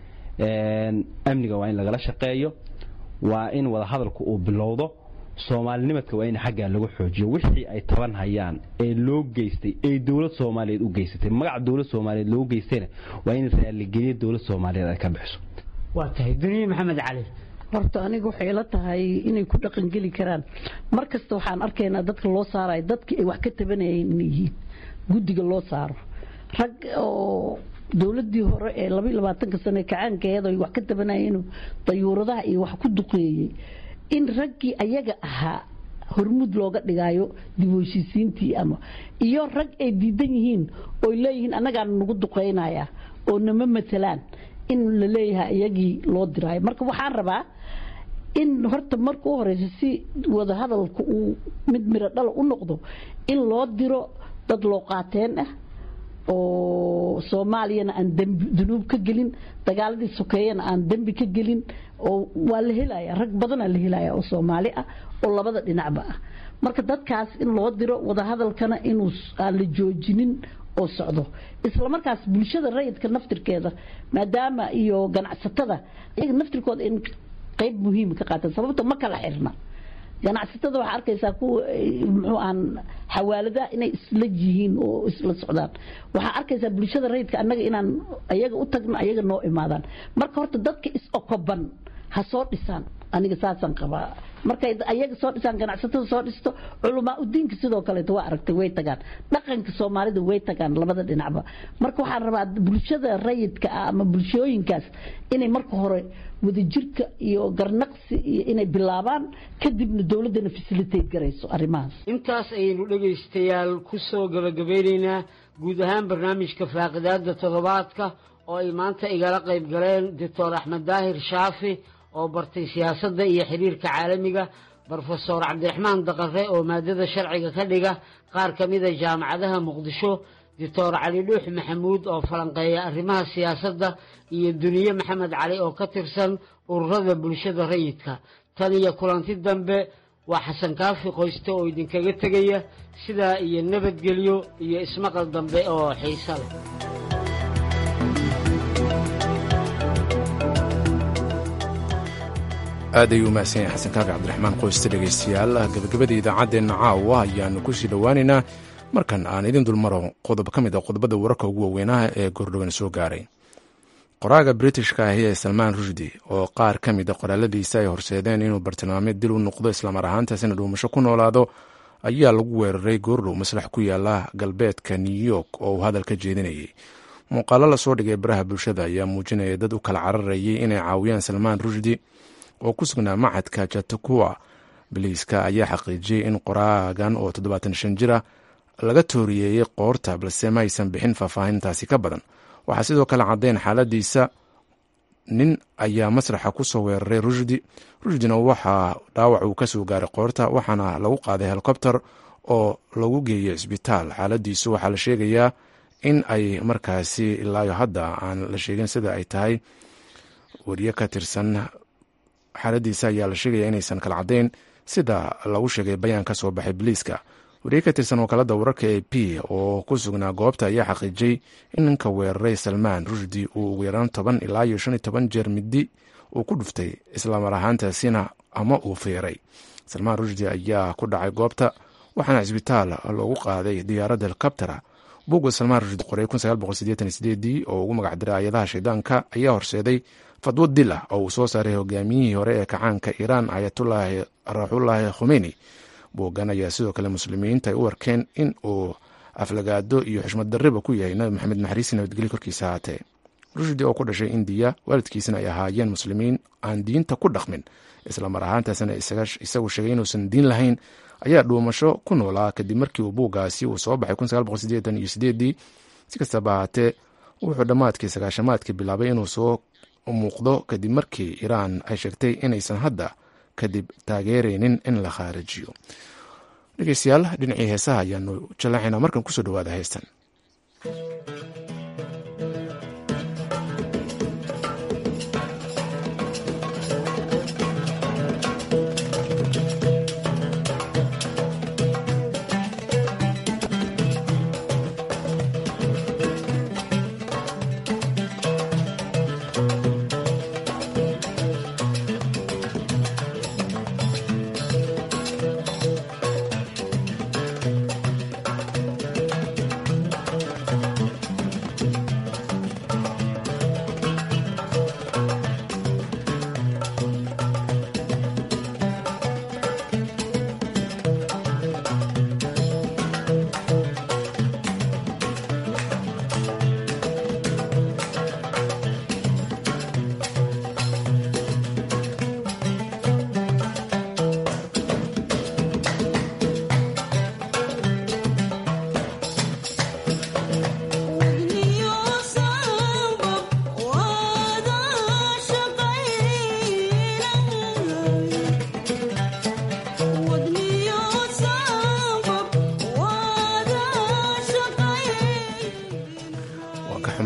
amniga waa in lagala shaqeeyo waa in wadahadalku uu bilowdo soomaalinimadka waa in xaggaa lagu xoojiyo wixii ay taban hayaan ee loo geystay ee dowlad soomaaliyeed u geysatay magaca dowlad soomaaliyeed loo geystayna waa in raalligeliya dowlad soomaaliyeed ay ka bixiso waa tahay duniye maxamed cali horta aniga waxay ila tahay inay ku dhaqangeli karaan mar kasta waxaan arkaynaa dadka loo saarayo dadkii ay wax ka tabanayeen inay yihiin guddiga loo saaro rag oo dowladii hore ee labaiy labaatanka sane kacaankeeda ay wax ka tabanayeen dayuuradaha iyo wax ku duqeeyey in raggii ayaga ahaa hormuud looga dhigaayo dib heshiisiintii ama iyo rag ay diidan yihiin ooy leeyihiin annagaana nagu duqeynaya oo nama matalaan in la leeyahay iyagii loo diraayo marka waxaan rabaa in horta marka u horeysa si wadahadalka uu mid miro dhala u noqdo in loo diro dad loo qaateen ah oo soomaaliyana aan dembi dunuub ka gelin dagaaladii sokeeyana aan dembi ka gelin oo waa la helaya rag badanaa la helaya oo soomaali ah oo labada dhinacba ah marka dadkaas in loo diro wadahadalkana inuu aan la joojinin oo socdo isla markaas bulshada rayidka naftirkeeda maadaama iyo ganacsatada iyaga naftirkooda in qayb muhiim ka qaataan sababta ma kala xirna ganacsatada waxaa arkaysaa kuwa muxuu aan xawaaladaha inay isla yihiin oo isla socdaan waxaa arkaysaa bulshada rayidka annaga inaan ayaga u tagno ayaga noo imaadaan marka horta dadka is-okoban ha soo dhisaan aniga saasaan qabaa markay ayaga soo dhisaan ganacsatada soo dhisto culamaa udiinka sidoo kaleeto waa aragtay way tagaan dhaqanka soomaalida way tagaan labada dhinacba marka waxaan rabaa bulshada rayidka ah ama bulshooyinkaas inay marka hore wadajirka iyo garnaqsi iyo inay bilaabaan kadibna dowladdana facilitate garayso arrimahaas intaas ayaynu dhegaystayaal ku soo gabagabeynaynaa guud ahaan barnaamijka faaqidaada toddobaadka oo ay maanta igala qayb galeen doctor axmed daahir shaafi oo bartay siyaasadda iyo xiriirka caalamiga brofesor cabdiraxmaan daqare oo maadada sharciga ka dhiga qaar ka mida jaamacadaha muqdisho doctor cali dhuux maxamuud oo falanqeeya arrimaha siyaasadda iyo duniye maxamed cali oo ka tirsan ururada bulshada rayidka tan iyo kulanti dambe waa xasan kaafi qoyste oo idinkaga tegaya sidaa iyo nabadgelyo iyo ismaqal dambe oo xiisa leh aad ayuu umahsan yahay xasan kaafi cabdiraxmaan qoyste dhegaystayaal gabagabada idaacadeenna caawa ayaanu ku sii dhowaaneynaa markan aan idin dulmaro qodob ka mid a qodobada wararka ugu waaweynaha ee gordhowan soo gaaray qoraaga britishka ahi ee salmaan rushdi oo qaar ka mid a qoraaladiisa ay horseedeen inuu bartilmaameed dil u noqdo islamar ahaantaasina dhuumasho ku noolaado ayaa lagu weeraray goordhow maslax ku yaala galbeedka new york oo uu hadal ka jeedinayay muuqaalo lasoo dhigay baraha bulshada ayaa muujinaya dad u kala cararayay inay caawiyaan salmaan rushdi oo ku sugnaa macadka jatakuwa biliiska ayaa xaqiijiyey in qoraagan oo toddobaatan shan jira laga tooriyeeyey qoorta balse ma aysan bixin faahfaahintaasi ka badan waxaa sidoo kale caddayn xaaladiisa nin ayaa masraxa ku soo weeraray rushdi rushdina waxaa dhaawac uu kasoo gaaray qoorta waxaana lagu qaaday helikobter oo lagu geeyey cisbitaal xaaladiisu waxaa la sheegayaa in ay markaasi ilaayo hadda aan la sheegin sida ay tahay wariye ka tirsan xaaladiisa ayaa la sheegaya inaysan kala caddayn sida lagu sheegay bayaan ka soo baxay biliiska wariye ka tirsan wakaalada wararka a p oo ku sugnaa goobta ayaa xaqiijiyey in ninka weeraray salmaan rushdi uu ugu yaraan toban ilaa iyo shan iyo toban jeer midi uu ku dhuftay islamar ahaantaasina ama uu feeray salmaan rushdi ayaa ku dhacay goobta waxaana cisbitaal loogu qaaday diyaaradda helikobtera buugga salmaan rushdi qoray dii oo ugu magac diray ayadaha shaydaanka ayaa horseeday fadwo dil ah oo uu soo saaray hogaamiyihii hore ee kacaanka iiraan ayatullaahi raxullaahi khomeyni buuggan ayaa sidoo kale muslimiinta ay u arkeen in uu aflagaado iyo xushmad darriba ku yahay nabi maxamed naxariisi nabadgelyo korkiisa ahaatee rushdi oo ku dhashay indiya waalidkiisana ay ahaayeen muslimiin aan diinta ku dhaqmin islamar ahaantaasna isagu sheegay inuusan diin lahayn ayaa dhuumasho ku noolaa kadib markii uu buuggaasi uu soo baxay iyo si kastaba ahaatee wuxuu dhammaadkii sagaashamaadkii bilaabay inuu soo muuqdo kadib markii iiraan ay sheegtay inaysan hadda kadib taageeraynin in la khaarijiyo dhegeystayaal dhinacii heesaha ayaanu jallaacaynaa markan kusoo dhawaada heestan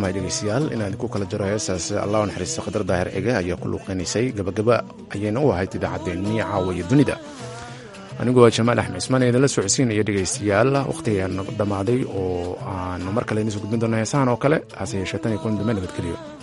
xumahay dhegeystayaal inaan idinku kala jaro heestaas allah u naxariista khadar daahir cige ayaa ku luuqeynaysay gabagaba ayayna u ahayd idaacaddeenii caawa iyo dunida anigoo jamaal axmed cismaan idinla socodsiinaya dhegeystayaal wakhtigan dhammaaday oo aanu mar kale idiin soo gudbin doona heesahan oo kale hase yeeshee tan iyo kulan dambe nabadgeliyo